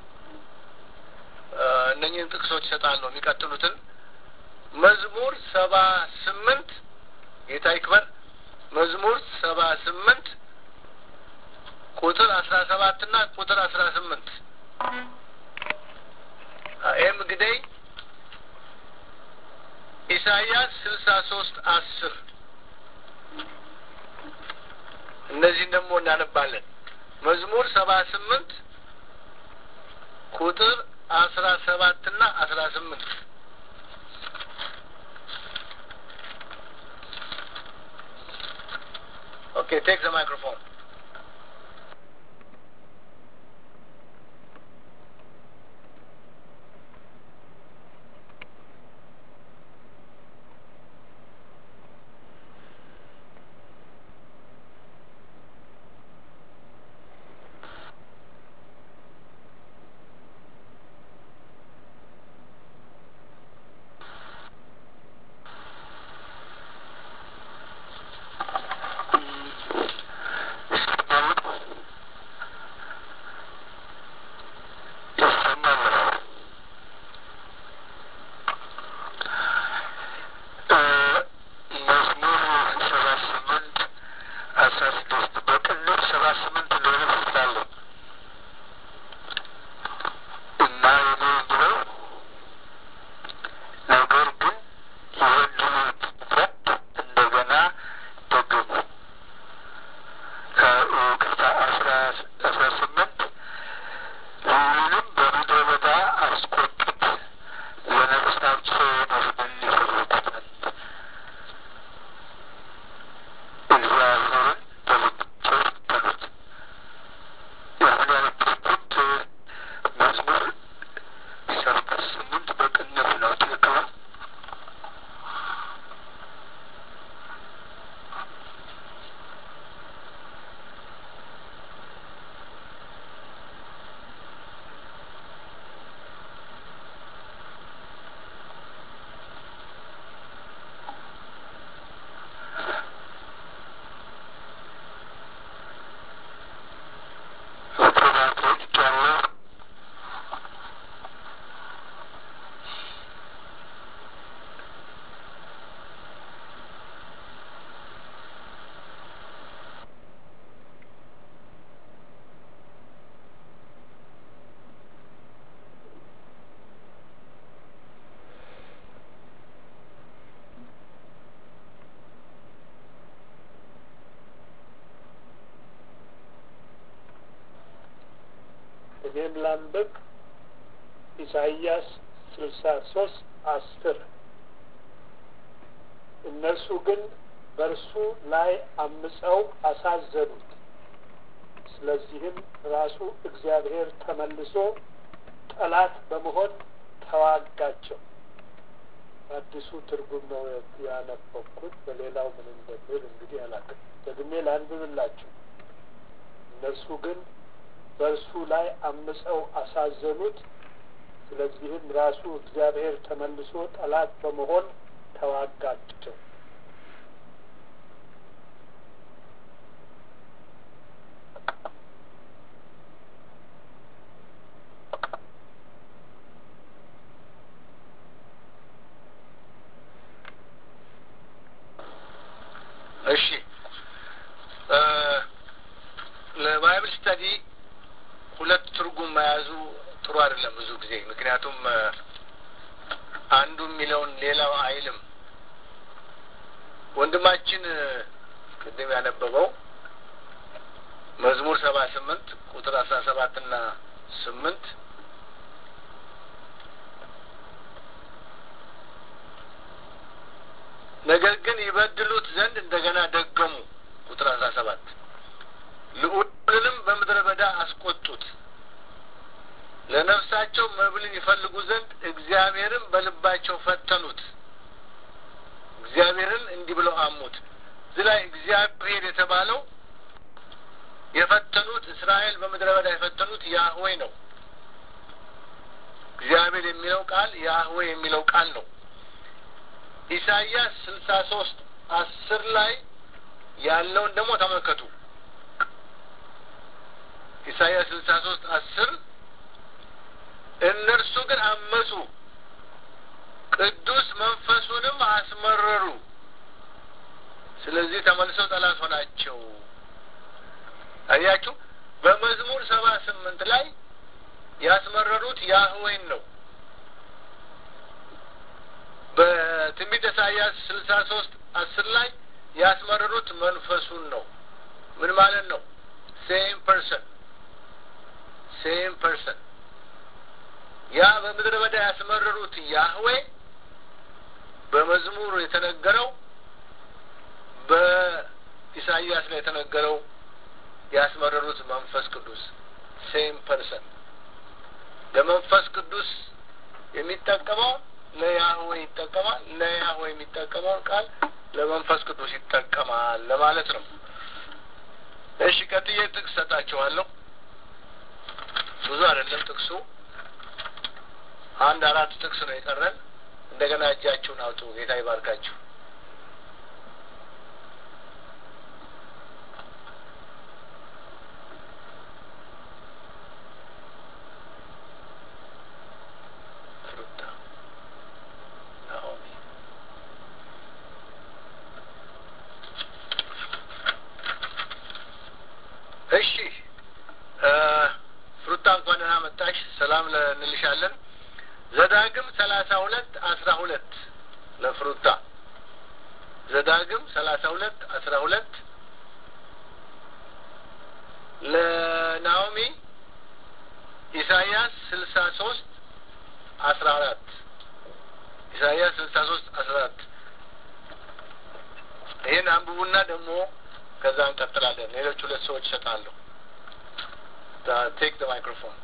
እነኝህን ጥቅሶች ይሰጣለሁ። የሚቀጥሉትን መዝሙር ሰባ ስምንት ጌታ ይክበር መዝሙር ሰባ ስምንት ቁጥር አስራ ሰባት ና ቁጥር አስራ ስምንት ኤም ግዴይ ኢሳይያስ ስልሳ ሶስት አስር እነዚህን ደግሞ እናነባለን። መዝሙር ሰባ ስምንት ቁጥር አስራ ሰባት ና አስራ ስምንት ኦኬ ቴክ ዘ ማይክሮፎን እኔም ላንብብ። ኢሳይያስ ስልሳ ሶስት አስር እነርሱ ግን በእርሱ ላይ አምፀው አሳዘኑት። ስለዚህም ራሱ እግዚአብሔር ተመልሶ ጠላት በመሆን ተዋጋቸው። አዲሱ ትርጉም ነው ያነበብኩት። በሌላው ምን እንደሚል እንግዲህ አላውቅም። ደግሜ ላንብብላችሁ። እነርሱ ግን በእርሱ ላይ አምፀው አሳዘኑት። ስለዚህም ራሱ እግዚአብሔር ተመልሶ ጠላት በመሆን ተዋጋቸው። እሺ ለባይብል ስተዲ ሁለት ትርጉም መያዙ ጥሩ አይደለም ብዙ ጊዜ ምክንያቱም አንዱ የሚለውን ሌላው አይልም። ወንድማችን ቅድም ያነበበው መዝሙር ሰባ ስምንት ቁጥር አስራ ሰባት እና ስምንት ነገር ግን ይበድሉት ዘንድ እንደገና ደገሙ። ቁጥር አስራ ሰባት ልዑልንም በምድረ በዳ አስቆጡት። ለነፍሳቸው መብልን ይፈልጉ ዘንድ እግዚአብሔርን በልባቸው ፈተኑት። እግዚአብሔርን እንዲህ ብለው አሙት። እዚህ ላይ እግዚአብሔር የተባለው የፈተኑት እስራኤል በምድረ በዳ የፈተኑት ያህዌ ነው። እግዚአብሔር የሚለው ቃል ያህዌ የሚለው ቃል ነው። ኢሳይያስ ስልሳ ሶስት አስር ላይ ያለውን ደግሞ ተመልከቱ። ኢሳይያስ ስልሳ ሶስት አስር እነርሱ ግን አመፁ፣ ቅዱስ መንፈሱንም አስመረሩ። ስለዚህ ተመልሰው ጠላት ሆናቸው። አያችሁ፣ በመዝሙር ሰባ ስምንት ላይ ያስመረሩት ያህዌን ነው። በትንቢተ ኢሳይያስ ስልሳ ሶስት አስር ላይ ያስመረሩት መንፈሱን ነው። ምን ማለት ነው? ሴም ፐርሰን ሴም ፐርሰን ያ በምድረ በዳ ያስመረሩት ያህዌ በመዝሙር የተነገረው በኢሳይያስ ላይ የተነገረው ያስመረሩት መንፈስ ቅዱስ ሴም ፐርሰን ለመንፈስ ቅዱስ የሚጠቀመው ለያህዌ ይጠቀማል። ለያህዌ የሚጠቀመውን ቃል ለመንፈስ ቅዱስ ይጠቀማል ለማለት ነው። እሺ ቀጥዬ ጥቅስ ሰጣችኋለሁ። ብዙ አይደለም ጥቅሱ፣ አንድ አራት ጥቅስ ነው የቀረን። እንደገና እጃችሁን አውጡ። ጌታ ይባርካችሁ። እሺ ፍሩታ እንኳን ደህና መጣሽ። ሰላም እንልሻለን። ዘዳግም ሰላሳ ሁለት አስራ ሁለት ለፍሩታ ዘዳግም ሰላሳ ሁለት አስራ ሁለት ለናኦሚ ኢሳይያስ ስልሳ ሶስት አስራ አራት ኢሳይያስ ስልሳ ሶስት አስራ አራት ይህን አንብቡና ደግሞ ከዛ እንቀጥላለን። ሌሎች ሁለት ሰዎች ይሰጣለሁ። ቴክ ደ ማይክሮፎን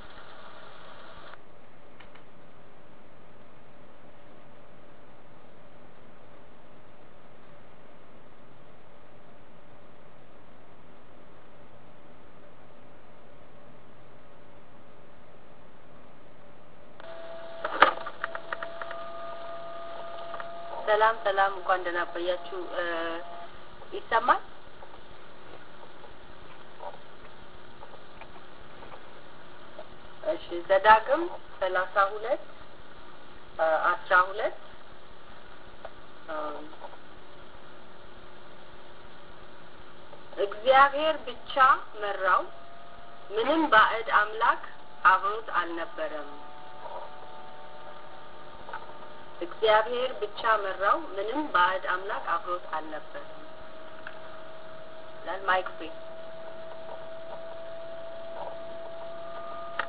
ሰላም ሰላም፣ እንኳን ደህና ቆያችሁ። ይሰማል? እሺ ዘዳግም ሰላሳ ሁለት አስራ ሁለት እግዚአብሔር ብቻ መራው፣ ምንም ባዕድ አምላክ አብሮት አልነበረም። እግዚአብሔር ብቻ መራው፣ ምንም ባዕድ አምላክ አብሮት አልነበረም። ማይክ ፍሪ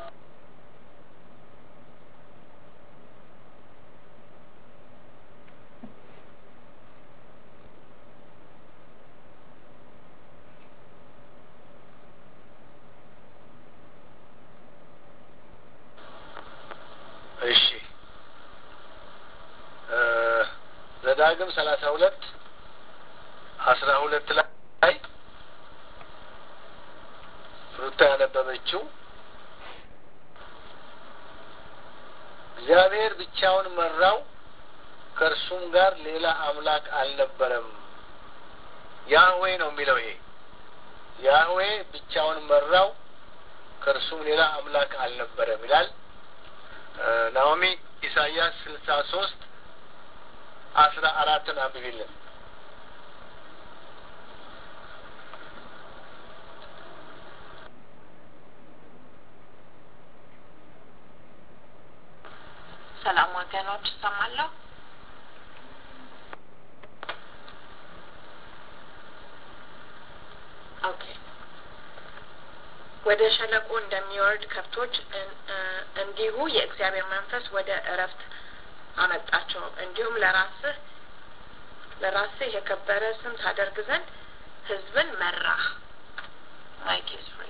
ዘዳግም ሰላሳ ሁለት አስራ ሁለት ላይ ሩታ ያነበበችው እግዚአብሔር ብቻውን መራው፣ ከእርሱም ጋር ሌላ አምላክ አልነበረም። ያህዌ ነው የሚለው ይሄ ያህዌ ብቻውን መራው፣ ከእርሱም ሌላ አምላክ አልነበረም ይላል። ናኦሚ ኢሳያስ ስልሳ ሶስት አስራ አራትን አንብቢልን። ሰላም ወገኖች፣ እሰማለሁ። ኦኬ ወደ ሸለቆ እንደሚወርድ ከብቶች እንዲሁ የእግዚአብሔር መንፈስ ወደ እረፍት አመጣቸው። እንዲሁም ለራስህ ለራስህ የከበረ ስም ታደርግ ዘንድ ሕዝብን መራህ። ማይክ ኢዝ ፍሪ።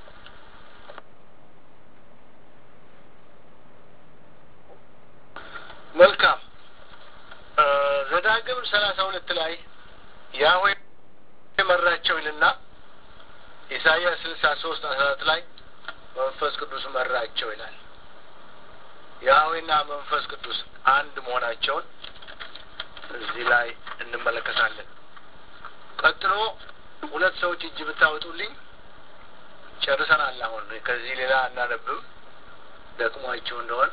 መልካም ዘዳግም ሰላሳ ሁለት ላይ ያህዌ መራቸው ይልና ኢሳያስ ስልሳ ሶስት አስራ አራት ላይ መንፈስ ቅዱስ መራቸው ይላል። ያህዌና መንፈስ ቅዱስ አንድ መሆናቸውን እዚህ ላይ እንመለከታለን። ቀጥሎ ሁለት ሰዎች እጅ ብታወጡልኝ ጨርሰናል። አሁን ከዚህ ሌላ አናነብም ደክሟችሁ እንደሆን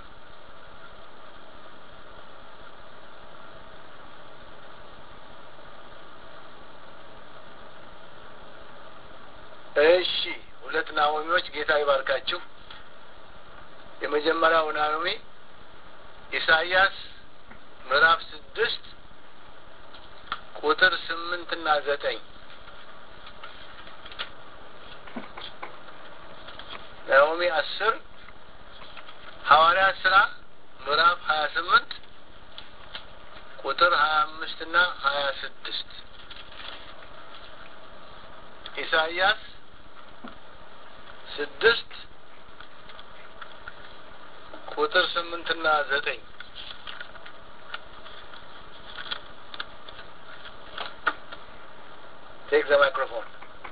እሺ ሁለት ናኦሚዎች ጌታ ይባርካችሁ። የመጀመሪያው ናኦሚ ኢሳይያስ ምዕራፍ ስድስት ቁጥር ስምንትና ዘጠኝ ናኦሚ አስር ሐዋርያት ስራ ምዕራፍ ሀያ ስምንት ቁጥር ሀያ አምስትና ሀያ ስድስት ኢሳይያስ ስድስት ቁጥር ስምንትና ዘጠኝ ቴክ ዘ ማይክሮፎን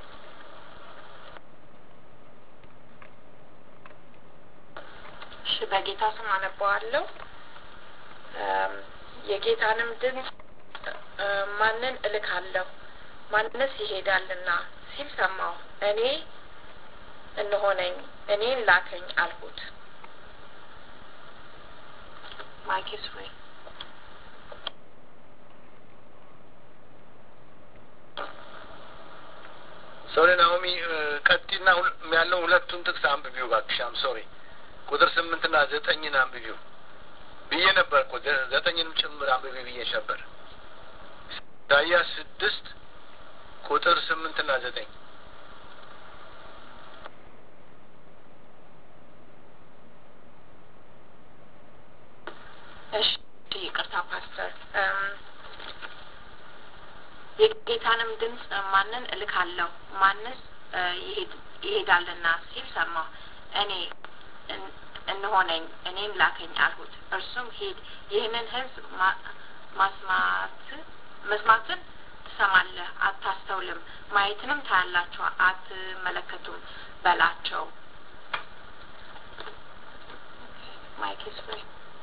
እሺ፣ በጌታ ስም አነበዋለሁ። የጌታንም ድምፅ ማንን እልካለሁ ማንስ ይሄዳልና ሲል ሰማሁ። እኔ እነሆ ነኝ፣ እኔን ላከኝ አልሁት። ማይክ ኢዝ ፍሪ። ሶሪ ናኦሚ ቀጢና ያለው ሁለቱን ጥቅስ አንብቢው እባክሽ። አም ሶሪ ቁጥር ስምንትና ዘጠኝን አንብቢው ብዬ ነበር እኮ ዘጠኝንም ጭምር አንብቢ ብዬሽ ነበር። ኢሳይያስ ስድስት ቁጥር ስምንትና ዘጠኝ እሺ ይቅርታ ፓስተር። የጌታንም ድምፅ ማንን እልካለሁ ማንስ ይሄዳልና ሲል ሰማሁ። እኔ እነሆ ነኝ እኔን ላከኝ አልሁት። እርሱም ሂድ ይህንን ሕዝብ ማስማት መስማትን ትሰማለህ አታስተውልም፣ ማየትንም ታያላችሁ አትመለከቱም በላቸው። ማይክ ኢዝ ፍሪ።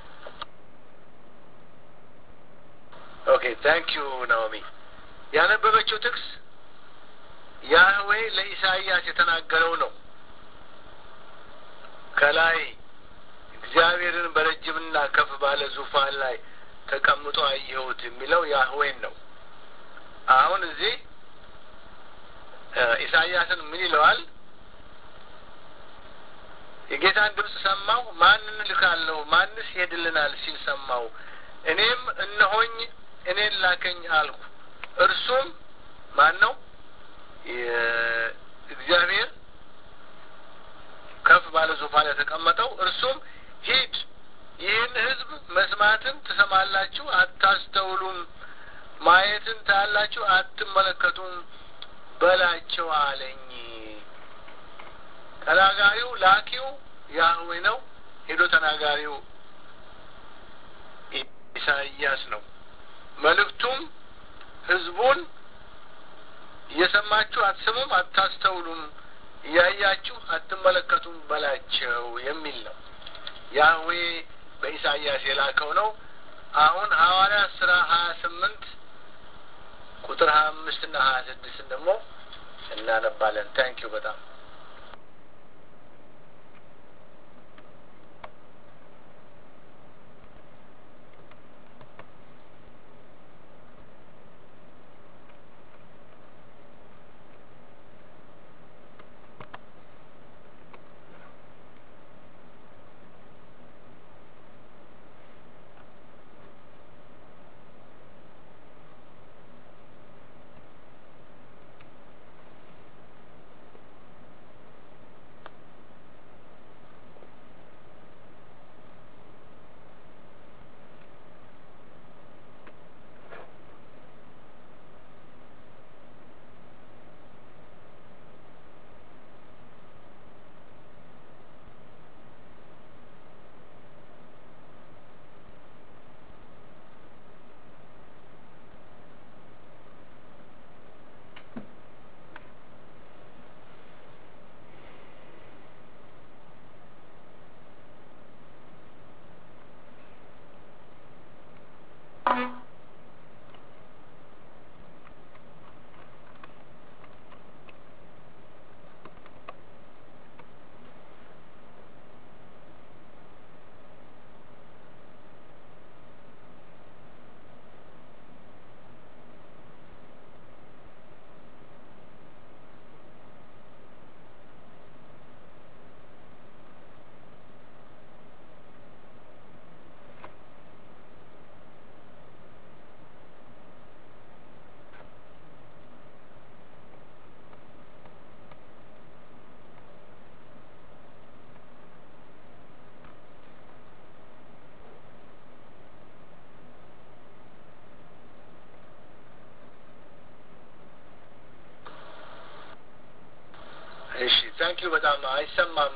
ኦኬ ታንክ ዩ ናኦሚ። ያነበበችው ጥቅስ ያህዌ ለኢሳይያስ የተናገረው ነው። ከላይ እግዚአብሔርን በረጅምና ከፍ ባለ ዙፋን ላይ ተቀምጦ አየሁት የሚለው ያህዌን ነው። አሁን እዚህ ኢሳይያስን ምን ይለዋል? የጌታን ድምፅ ሰማሁ፣ ማንን ልካለሁ? ማንስ ይሄድልናል? ሲል ሰማሁ። እኔም እነሆኝ እኔን ላከኝ አልኩ። እርሱም ማን ነው? እግዚአብሔር ከፍ ባለ ዙፋን የተቀመጠው እርሱም ሂድ፣ ይህን ሕዝብ መስማትን ትሰማላችሁ፣ አታስተውሉም፣ ማየትን ታያላችሁ፣ አትመለከቱም በላቸው አለኝ። ተናጋሪው ላኪው ያህዌ ነው። ሄዶ ተናጋሪው ኢሳይያስ ነው። መልእክቱም ህዝቡን እየሰማችሁ አትስሙም፣ አታስተውሉም፣ እያያችሁ አትመለከቱም በላቸው የሚል ነው። ያህዌ በኢሳይያስ የላከው ነው። አሁን ሐዋርያ ስራ ሀያ ስምንት ቁጥር ሀያ አምስት እና ሀያ ስድስትን ደግሞ እናነባለን። ታንኪዩ በጣም እሺ ታንኪዩ በጣም አይሰማም።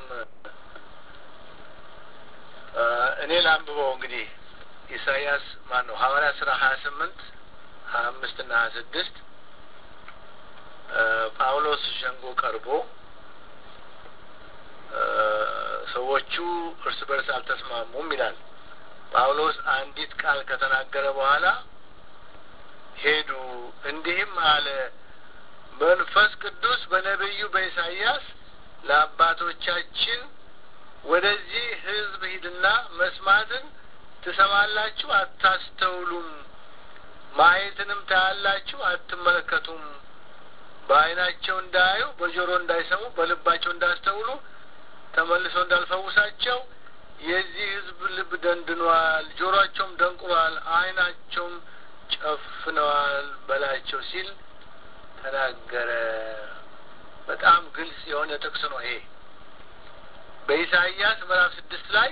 እኔ ላንብበው እንግዲህ ኢሳያስ ማን ነው ሐዋርያ ስራ ሀያ ስምንት ሀያ አምስት እና ሀያ ስድስት ጳውሎስ ሸንጎ ቀርቦ ሰዎቹ እርስ በርስ አልተስማሙም ይላል። ጳውሎስ አንዲት ቃል ከተናገረ በኋላ ሄዱ፣ እንዲህም አለ መንፈስ ቅዱስ በነቢዩ በኢሳይያስ ለአባቶቻችን ወደዚህ ሕዝብ ሂድና መስማትን ትሰማላችሁ፣ አታስተውሉም፣ ማየትንም ታያላችሁ፣ አትመለከቱም፣ በዓይናቸው እንዳያዩ፣ በጆሮ እንዳይሰሙ፣ በልባቸው እንዳስተውሉ፣ ተመልሰው እንዳልፈውሳቸው የዚህ ሕዝብ ልብ ደንድኗል፣ ጆሮአቸውም ደንቁሯል፣ ዓይናቸውም ጨፍነዋል በላቸው ሲል ተናገረ። በጣም ግልጽ የሆነ ጥቅስ ነው ይሄ። በኢሳይያስ ምዕራፍ ስድስት ላይ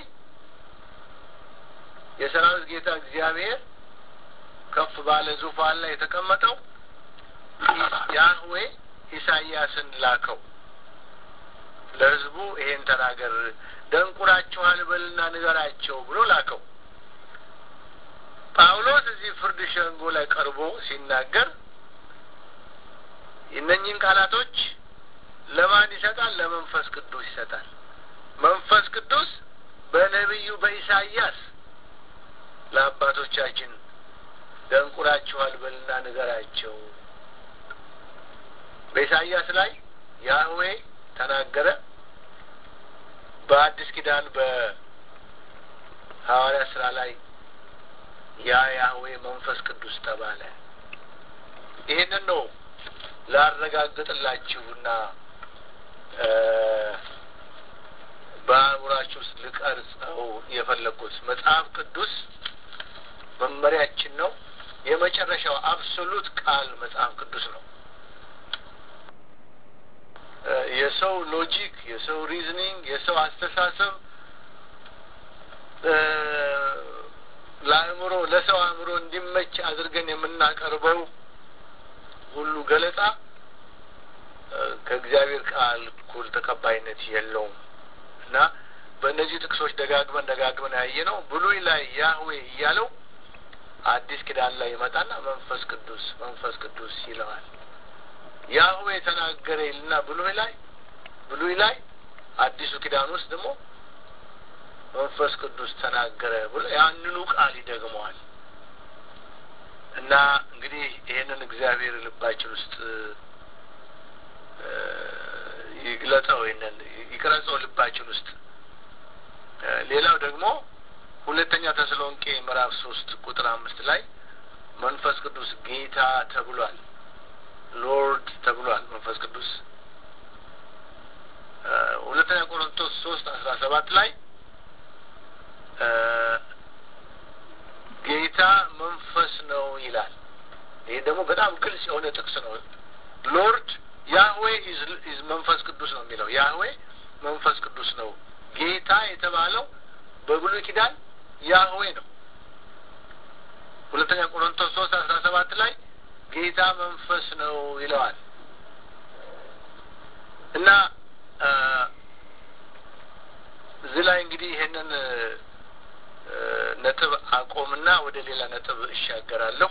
የሰራዊት ጌታ እግዚአብሔር ከፍ ባለ ዙፋን ላይ የተቀመጠው ያህዌ ኢሳይያስን ላከው። ለሕዝቡ ይሄን ተናገር፣ ደንቁራችኋል በልና ንገራቸው ብሎ ላከው። ጳውሎስ እዚህ ፍርድ ሸንጎ ላይ ቀርቦ ሲናገር እነኚህን ቃላቶች ለማን ይሰጣል? ለመንፈስ ቅዱስ ይሰጣል። መንፈስ ቅዱስ በነቢዩ በኢሳይያስ ለአባቶቻችን ደንቁራችኋል በልና ንገራቸው። በኢሳይያስ ላይ ያህዌ ተናገረ። በአዲስ ኪዳን በሐዋርያ ስራ ላይ ያ ያህዌ መንፈስ ቅዱስ ተባለ። ይህንን ነው ላረጋግጥላችሁና በአእምሯችሁ ውስጥ ልቀርጸው የፈለግኩት መጽሐፍ ቅዱስ መመሪያችን ነው። የመጨረሻው አብሶሉት ቃል መጽሐፍ ቅዱስ ነው። የሰው ሎጂክ፣ የሰው ሪዝኒንግ፣ የሰው አስተሳሰብ ለአእምሮ ለሰው አእምሮ እንዲመች አድርገን የምናቀርበው ሁሉ ገለጻ ከእግዚአብሔር ቃል እኩል ተቀባይነት የለውም እና በእነዚህ ጥቅሶች ደጋግመን ደጋግመን ያየ ነው። ብሉይ ላይ ያህዌ እያለው አዲስ ኪዳን ላይ ይመጣና መንፈስ ቅዱስ መንፈስ ቅዱስ ይለዋል። ያህዌ የተናገረ ይልና ብሉይ ላይ ብሉይ ላይ አዲሱ ኪዳን ውስጥ ደግሞ መንፈስ ቅዱስ ተናገረ ብሎ ያንኑ ቃል ይደግመዋል። እና እንግዲህ ይህንን እግዚአብሔር ልባችን ውስጥ ይግለጸው፣ ይህንን ይቅረጸው ልባችን ውስጥ። ሌላው ደግሞ ሁለተኛ ተሰሎንቄ ምዕራፍ ሶስት ቁጥር አምስት ላይ መንፈስ ቅዱስ ጌታ ተብሏል። ሎርድ ተብሏል መንፈስ ቅዱስ። ሁለተኛ ቆሮንቶስ ሶስት አስራ ሰባት ላይ ጌታ መንፈስ ነው ይላል። ይሄ ደግሞ በጣም ግልጽ የሆነ ጥቅስ ነው። ሎርድ ያህዌ ኢዝ መንፈስ ቅዱስ ነው የሚለው ያህዌ መንፈስ ቅዱስ ነው። ጌታ የተባለው በብሉይ ኪዳን ያህዌ ነው። ሁለተኛ ቆሮንቶስ ሶስት አስራ ሰባት ላይ ጌታ መንፈስ ነው ይለዋል እና እዚህ ላይ እንግዲህ ይሄንን ነጥብ አቆምና ወደ ሌላ ነጥብ እሻገራለሁ።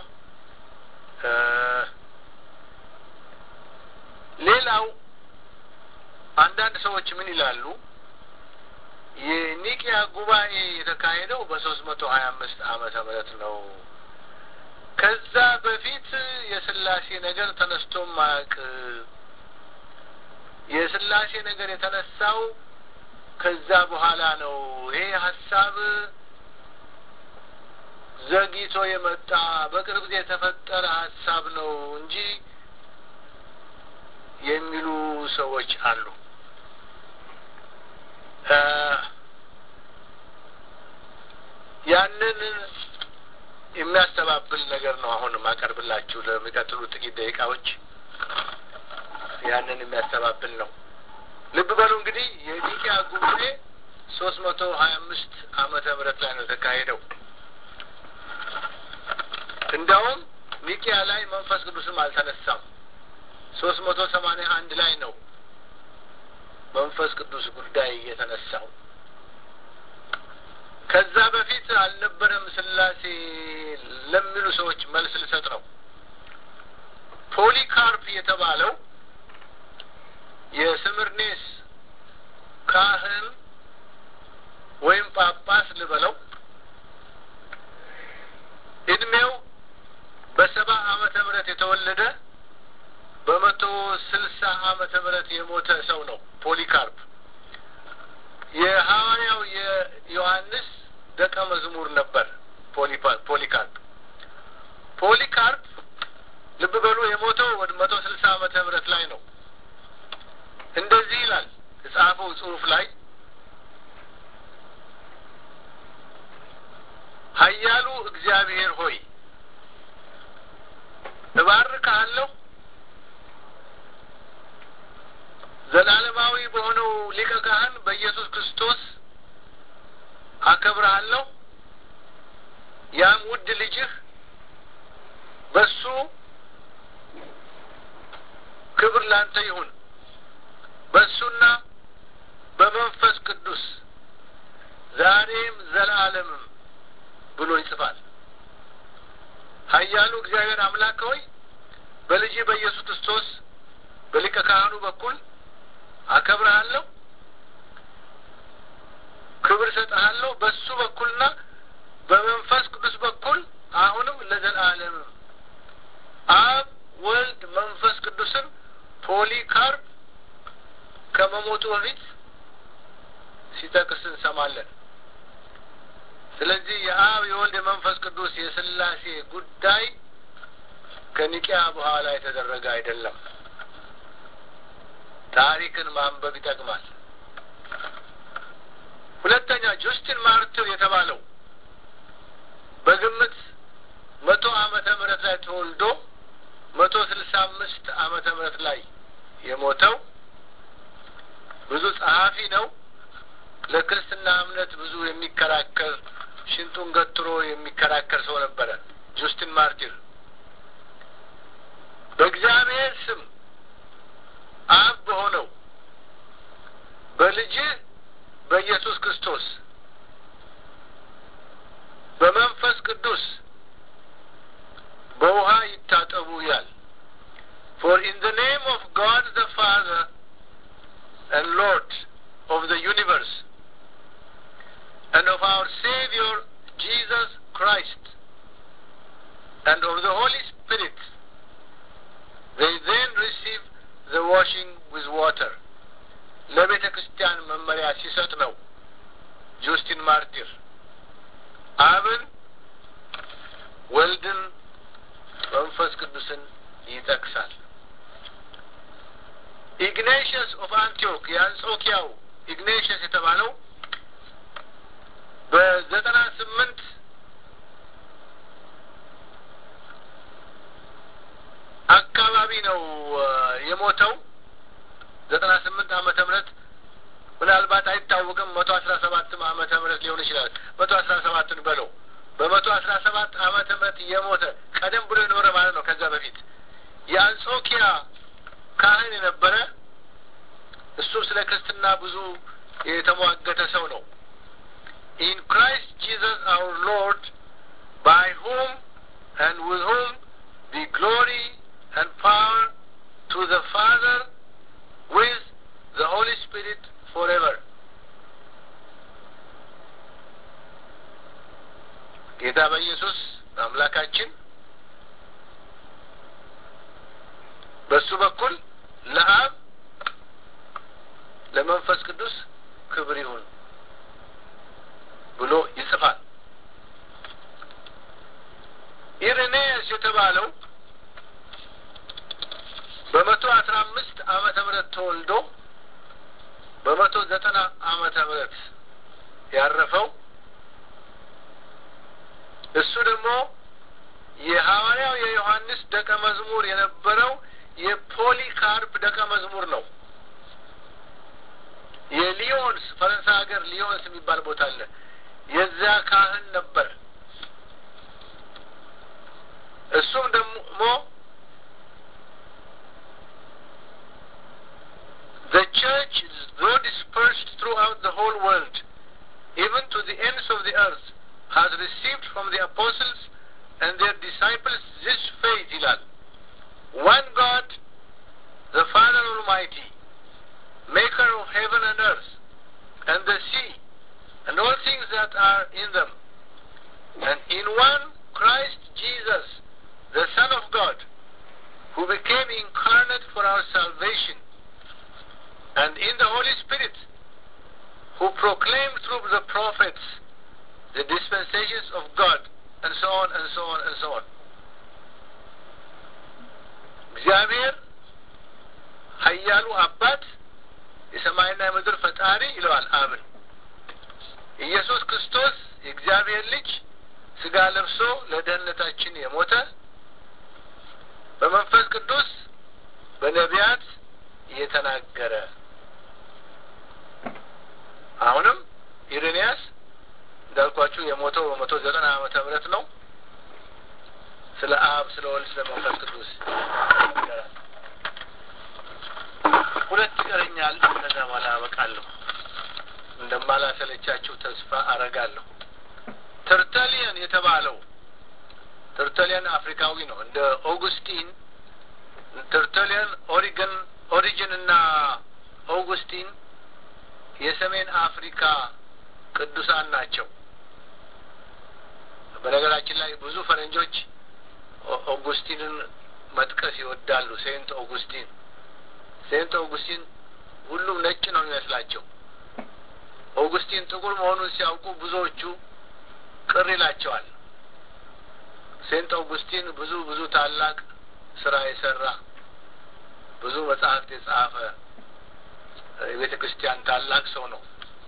ሌላው አንዳንድ ሰዎች ምን ይላሉ? የኒቅያ ጉባኤ የተካሄደው በሶስት መቶ ሀያ አምስት ዓመተ ምህረት ነው። ከዛ በፊት የስላሴ ነገር ተነስቶም ማያውቅ የስላሴ ነገር የተነሳው ከዛ በኋላ ነው። ይሄ ሀሳብ ዘግይቶ የመጣ በቅርብ ጊዜ የተፈጠረ ሀሳብ ነው እንጂ የሚሉ ሰዎች አሉ። ያንን የሚያስተባብል ነገር ነው አሁን ማቀርብላችሁ ለሚቀጥሉ ጥቂት ደቂቃዎች ያንን የሚያስተባብል ነው። ልብ በሉ እንግዲህ የኒቅያ ጉባኤ ሶስት መቶ ሀያ አምስት ዓመተ ምህረት ላይ ነው የተካሄደው። እንዲያውም ኒቅያ ላይ መንፈስ ቅዱስም አልተነሳም። ሶስት መቶ ሰማንያ አንድ ላይ ነው መንፈስ ቅዱስ ጉዳይ የተነሳው። ከዛ በፊት አልነበረም ስላሴ ለሚሉ ሰዎች መልስ ልሰጥ ነው። ፖሊካርፕ የተባለው የስምርኔስ ካህን ወይም ጳጳስ ልበለው እድሜው በሰባ ዓመተ ምህረት የተወለደ በመቶ ስልሳ ዓመተ ምህረት የሞተ ሰው ነው። ፖሊካርፕ የሐዋርያው የዮሐንስ ደቀ መዝሙር ነበር። ፖሊካርፕ ፖሊካርፕ ልብ በሉ የሞተው ወደ መቶ ስልሳ ዓመተ ምህረት ላይ ነው። እንደዚህ ይላል የጻፈው ጽሑፍ ላይ ኃያሉ እግዚአብሔር ሆይ እባርክሃለሁ ዘላለማዊ በሆነው ሊቀ ካህን በኢየሱስ ክርስቶስ አከብርሃለሁ። ያም ውድ ልጅህ በሱ ክብር ላንተ ይሁን በሱና በመንፈስ ቅዱስ ዛሬም ዘላለምም ብሎ ይጽፋል። ኃያሉ እግዚአብሔር አምላክ ሆይ በልጅ በኢየሱስ ክርስቶስ በሊቀ ካህኑ በኩል አከብርሃለሁ፣ ክብር ሰጥሃለሁ። በሱ በኩልና በመንፈስ ቅዱስ በኩል አሁንም ለዘላለም አብ፣ ወልድ፣ መንፈስ ቅዱስን ፖሊካርፕ ከመሞቱ በፊት ሲጠቅስ እንሰማለን። ስለዚህ የአብ የወልድ የመንፈስ ቅዱስ የስላሴ ጉዳይ ከኒቂያ በኋላ የተደረገ አይደለም። ታሪክን ማንበብ ይጠቅማል። ሁለተኛ ጁስቲን ማርትር የተባለው በግምት መቶ ዓመተ ምህረት ላይ ተወልዶ መቶ ስልሳ አምስት ዓመተ ምህረት ላይ የሞተው ብዙ ጸሐፊ ነው። ለክርስትና እምነት ብዙ የሚከራከር ሽንጡን ገትሮ የሚከራከር ሰው ነበረ። ጁስቲን ማርቲር በእግዚአብሔር ስም አብ በሆነው በልጅ በኢየሱስ ክርስቶስ በመንፈስ ቅዱስ በውሃ ይታጠቡ ይላል። For in the name of God the Father and Lord of the universe and of our Savior Jesus Christ and of the Holy Spirit, they then receive the washing with water. ለቤተ ክርስቲያን መመሪያ ሲሰጥ ነው ጁስቲን ማርቲር አብን ወልድን መንፈስ ቅዱስን ይጠቅሳል። ኢግኔሽየስ ኦፍ አንቲዮክ የአንጾኪያው ኢግኔሽየስ የተባለው በዘጠና ስምንት አካባቢ ነው የሞተው። ዘጠና ስምንት ዓመተ ምህረት ምናልባት አይታወቅም። መቶ አስራ ሰባትም ዓመተ ምህረት ሊሆን ይችላል። መቶ አስራ ሰባትን በለው በመቶ አስራ ሰባት ዓመተ ምህረት የሞተ ቀደም ብሎ የኖረ ማለት ነው። ከዛ በፊት የአንጾኪያ ካህን የነበረ እሱም ስለ ክርስትና ብዙ የተሟገተ ሰው ነው። ኢን ክራይስት ጂሰስ አውር ሎርድ ባይ ሁም and with whom be glory and power to the Father with the Holy Spirit forever. ጌታ በኢየሱስ አምላካችን በሱ በኩል ለአብ ለመንፈስ ቅዱስ ክብር ይሁን ብሎ ይጽፋል። ኢሬኔስ የተባለው በመቶ አስራ አምስት ዓመተ ምህረት ተወልዶ በመቶ ዘጠና ዓመተ ምህረት ያረፈው እሱ ደግሞ የሐዋርያው የዮሐንስ ደቀ መዝሙር የነበረው የፖሊካርፕ ደቀ መዝሙር ነው። የሊዮንስ ፈረንሳይ ሀገር ሊዮንስ የሚባል ቦታ አለ። የዚያ ካህን ነበር። እሱም ደግሞ The church, though dispersed throughout the whole world, even to the ends of the earth, has received from the apostles and their disciples this faith, ይላል one God, the Father Almighty, maker of heaven and earth, and the sea, and all things that are in them, and in one Christ Jesus, the Son of God, who became incarnate for our salvation, and in the Holy Spirit, who proclaimed through the prophets the dispensations of God, and so on, and so on, and so on. እግዚአብሔር ኃያሉ አባት የሰማይና የምድር ፈጣሪ ይለዋል አብን። ኢየሱስ ክርስቶስ የእግዚአብሔር ልጅ ስጋ ለብሶ ለደህንነታችን የሞተ በመንፈስ ቅዱስ በነቢያት እየተናገረ አሁንም ኢሬንያስ እንዳልኳችሁ የሞተው በመቶ ዘጠና ዓመተ ምህረት ነው። ስለ አብ ስለ ወልድ ስለ መንፈስ ቅዱስ ይናገራል። ሁለት ይቀረኛል። ከዛ በኋላ አበቃለሁ። እንደማላሰለቻችሁ ተስፋ አረጋለሁ። ተርተሊየን የተባለው ተርተሊየን አፍሪካዊ ነው። እንደ ኦጉስቲን ተርተሊየን ኦሪገን ኦሪጅን እና ኦጉስቲን የሰሜን አፍሪካ ቅዱሳን ናቸው። በነገራችን ላይ ብዙ ፈረንጆች ኦጉስቲንን መጥቀስ ይወዳሉ። ሴንት ኦጉስቲን ሴንት ኦጉስቲን ሁሉም ነጭ ነው የሚመስላቸው። ኦጉስቲን ጥቁር መሆኑን ሲያውቁ ብዙዎቹ ቅር ይላቸዋል። ሴንት ኦጉስቲን ብዙ ብዙ ታላቅ ስራ የሰራ ብዙ መጽሐፍት የጻፈ የቤተ ክርስቲያን ታላቅ ሰው ነው።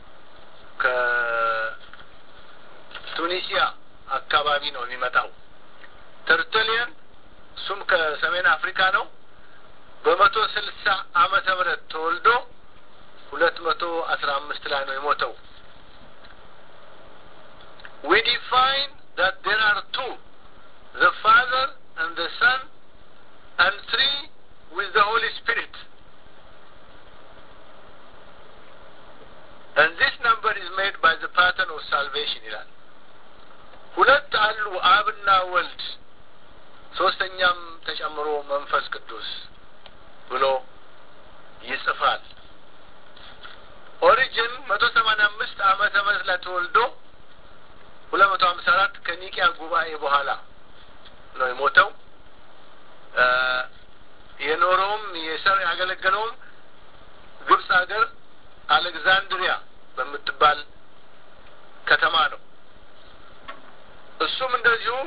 ከቱኒሲያ አካባቢ ነው የሚመጣው። ተርተሊየን እሱም ከሰሜን አፍሪካ ነው። በመቶ ስልሳ ዓመተ ምህረት ተወልዶ ሁለት መቶ አስራ አምስት ላይ ነው የሞተው። We define that there are two, the Father and the Son, and three with the Holy Spirit. And this number is made by the pattern of salvation ይላል። ሁለት አሉ አብና ወልድ ሶስተኛም ተጨምሮ መንፈስ ቅዱስ ብሎ ይጽፋል። ኦሪጅን መቶ ሰማንያ አምስት ዓመተ ምህረት ላይ ተወልዶ ሁለት መቶ ሀምሳ አራት ከኒቂያ ጉባኤ በኋላ ነው የሞተው። የኖረውም የሰር ያገለገለውም ግብጽ ሀገር አሌክዛንድሪያ በምትባል ከተማ ነው። እሱም እንደዚሁ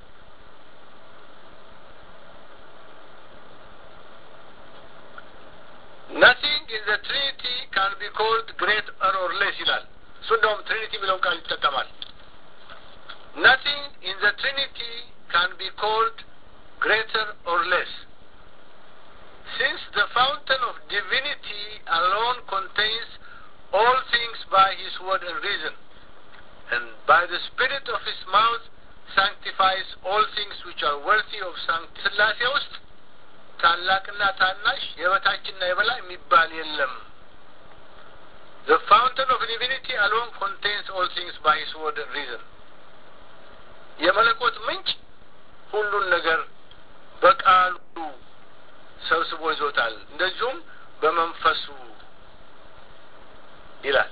ናቲንግ ኢን ዘ ትሪኒቲ ካን ቢ ኮልድ ግሬት ኦር ሌስ ይላል። እሱ እንደውም ትሪኒቲ የሚለውን ቃል ይጠቀማል። ናቲንግ ኢን ዘ ትሪኒቲ ካን ቢ ኮልድ ግሬተር ኦር ሌስ since the fountain of divinity alone contains all things by his word and reason, and by the spirit of his mouth sanctifies all things which are worthy of sanctity. ስላሴ ውስጥ ታላቅና ታናሽ የበታችና የበላይ የሚባል የለም። The fountain of divinity alone contains all things by his word and reason. የመለኮት ምንጭ ሁሉን ነገር በቃሉ ሰብስቦ ይዞታል። እንደዚሁም በመንፈሱ ይላል።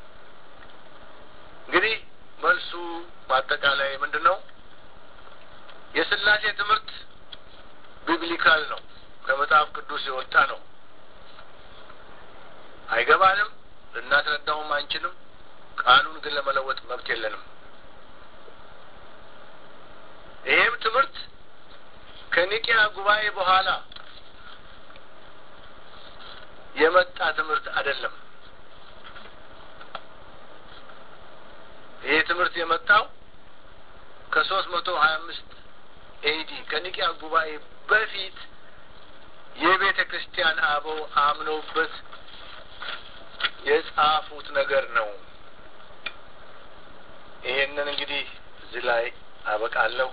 እንግዲህ መልሱ በአጠቃላይ ምንድን ነው? የስላሴ ትምህርት ቢብሊካል ነው፣ ከመጽሐፍ ቅዱስ የወጣ ነው። አይገባንም፣ ልናስረዳውም አንችልም። ቃሉን ግን ለመለወጥ መብት የለንም። ይህም ትምህርት ከኒቂያ ጉባኤ በኋላ የመጣ ትምህርት አይደለም። ይህ ትምህርት የመጣው ከሶስት መቶ ሀያ አምስት ኤዲ ከኒቂያ ጉባኤ በፊት የቤተ ክርስቲያን አበው አምነውበት የጻፉት ነገር ነው። ይሄንን እንግዲህ እዚህ ላይ አበቃለሁ።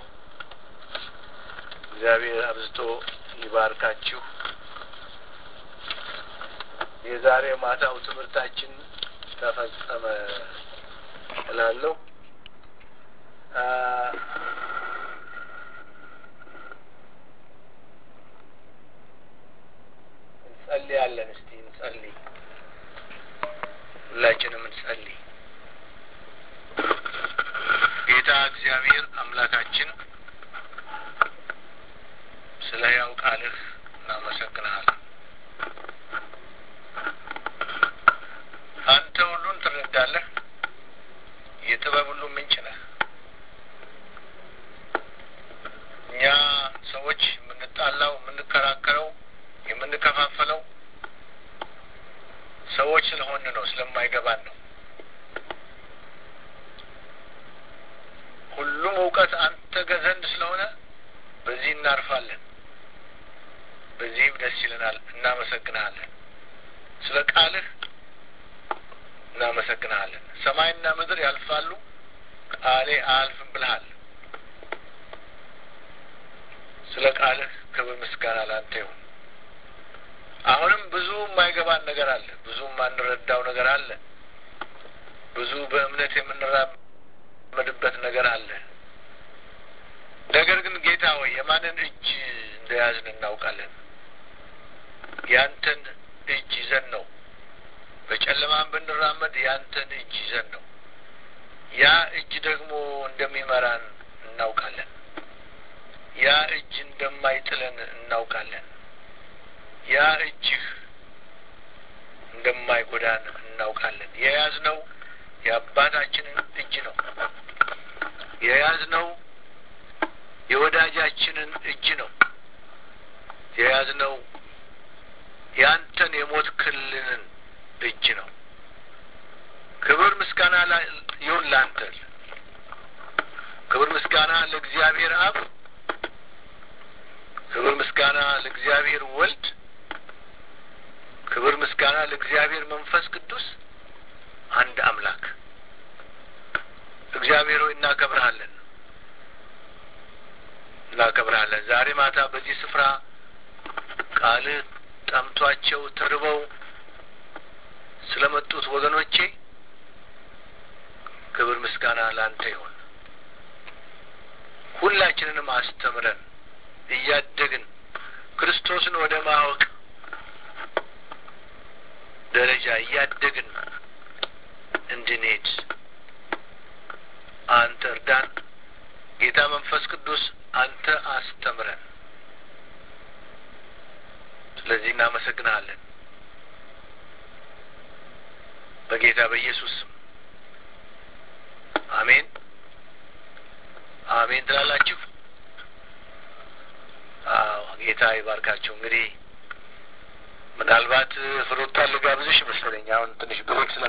እግዚአብሔር አብዝቶ ይባርካችሁ። የዛሬ ማታው ትምህርታችን ተፈጸመ እላለሁ። እንጸልያለን። እስቲ እንጸልይ፣ ሁላችንም እንጸልይ። ጌታ እግዚአብሔር አምላካችን ስለ ሕያው ቃልህ እናመሰግንሃለን። አንተ ሁሉን ትረዳለህ። የጥበብ ሁሉ ምንጭ ነህ። እኛ ሰዎች የምንጣላው፣ የምንከራከረው፣ የምንከፋፈለው ሰዎች ስለሆን ነው፣ ስለማይገባን ነው። ሁሉም እውቀት አንተ ዘንድ ስለሆነ በዚህ እናርፋለን፣ በዚህም ደስ ይለናል። እናመሰግንሃለን ስለ ቃልህ እናመሰግንሃለን። ሰማይና ምድር ያልፋሉ፣ ቃሌ አያልፍም ብልሃል። ስለ ቃልህ ክብር ምስጋና ላንተ ይሁን። አሁንም ብዙ የማይገባን ነገር አለ፣ ብዙ የማንረዳው ነገር አለ፣ ብዙ በእምነት የምንራመድበት ነገር አለ። ነገር ግን ጌታ ሆይ የማንን እጅ እንደያዝን እናውቃለን። ያንተን እጅ ይዘን ነው በጨለማን ብንራመድ ያንተን እጅ ይዘን ነው። ያ እጅ ደግሞ እንደሚመራን እናውቃለን። ያ እጅ እንደማይጥለን እናውቃለን። ያ እጅህ እንደማይጎዳን እናውቃለን። የያዝነው የአባታችንን እጅ ነው። የያዝነው የወዳጃችንን እጅ ነው። የያዝነው ያንተን የሞት ክልልን እጅ ነው። ክብር ምስጋና ይሁን ላንተ። ክብር ምስጋና ለእግዚአብሔር አብ፣ ክብር ምስጋና ለእግዚአብሔር ወልድ፣ ክብር ምስጋና ለእግዚአብሔር መንፈስ ቅዱስ አንድ አምላክ። እግዚአብሔር ሆይ እናከብርሃለን፣ እናከብርሃለን። ዛሬ ማታ በዚህ ስፍራ ቃልህ ጠምቷቸው ተርበው ስለመጡት ወገኖቼ ክብር ምስጋና ላንተ ይሁን። ሁላችንንም አስተምረን እያደግን ክርስቶስን ወደ ማወቅ ደረጃ እያደግን እንድንሄድ አንተ እርዳን። ጌታ መንፈስ ቅዱስ አንተ አስተምረን። ስለዚህ እናመሰግናለን። በጌታ በኢየሱስ ስም አሜን አሜን ትላላችሁ። አዎ ጌታ ይባርካችሁ። እንግዲህ ምናልባት ፍሩታን ልጋብዝሽ መሰለኝ አሁን ትንሽ ብሬክ ስለ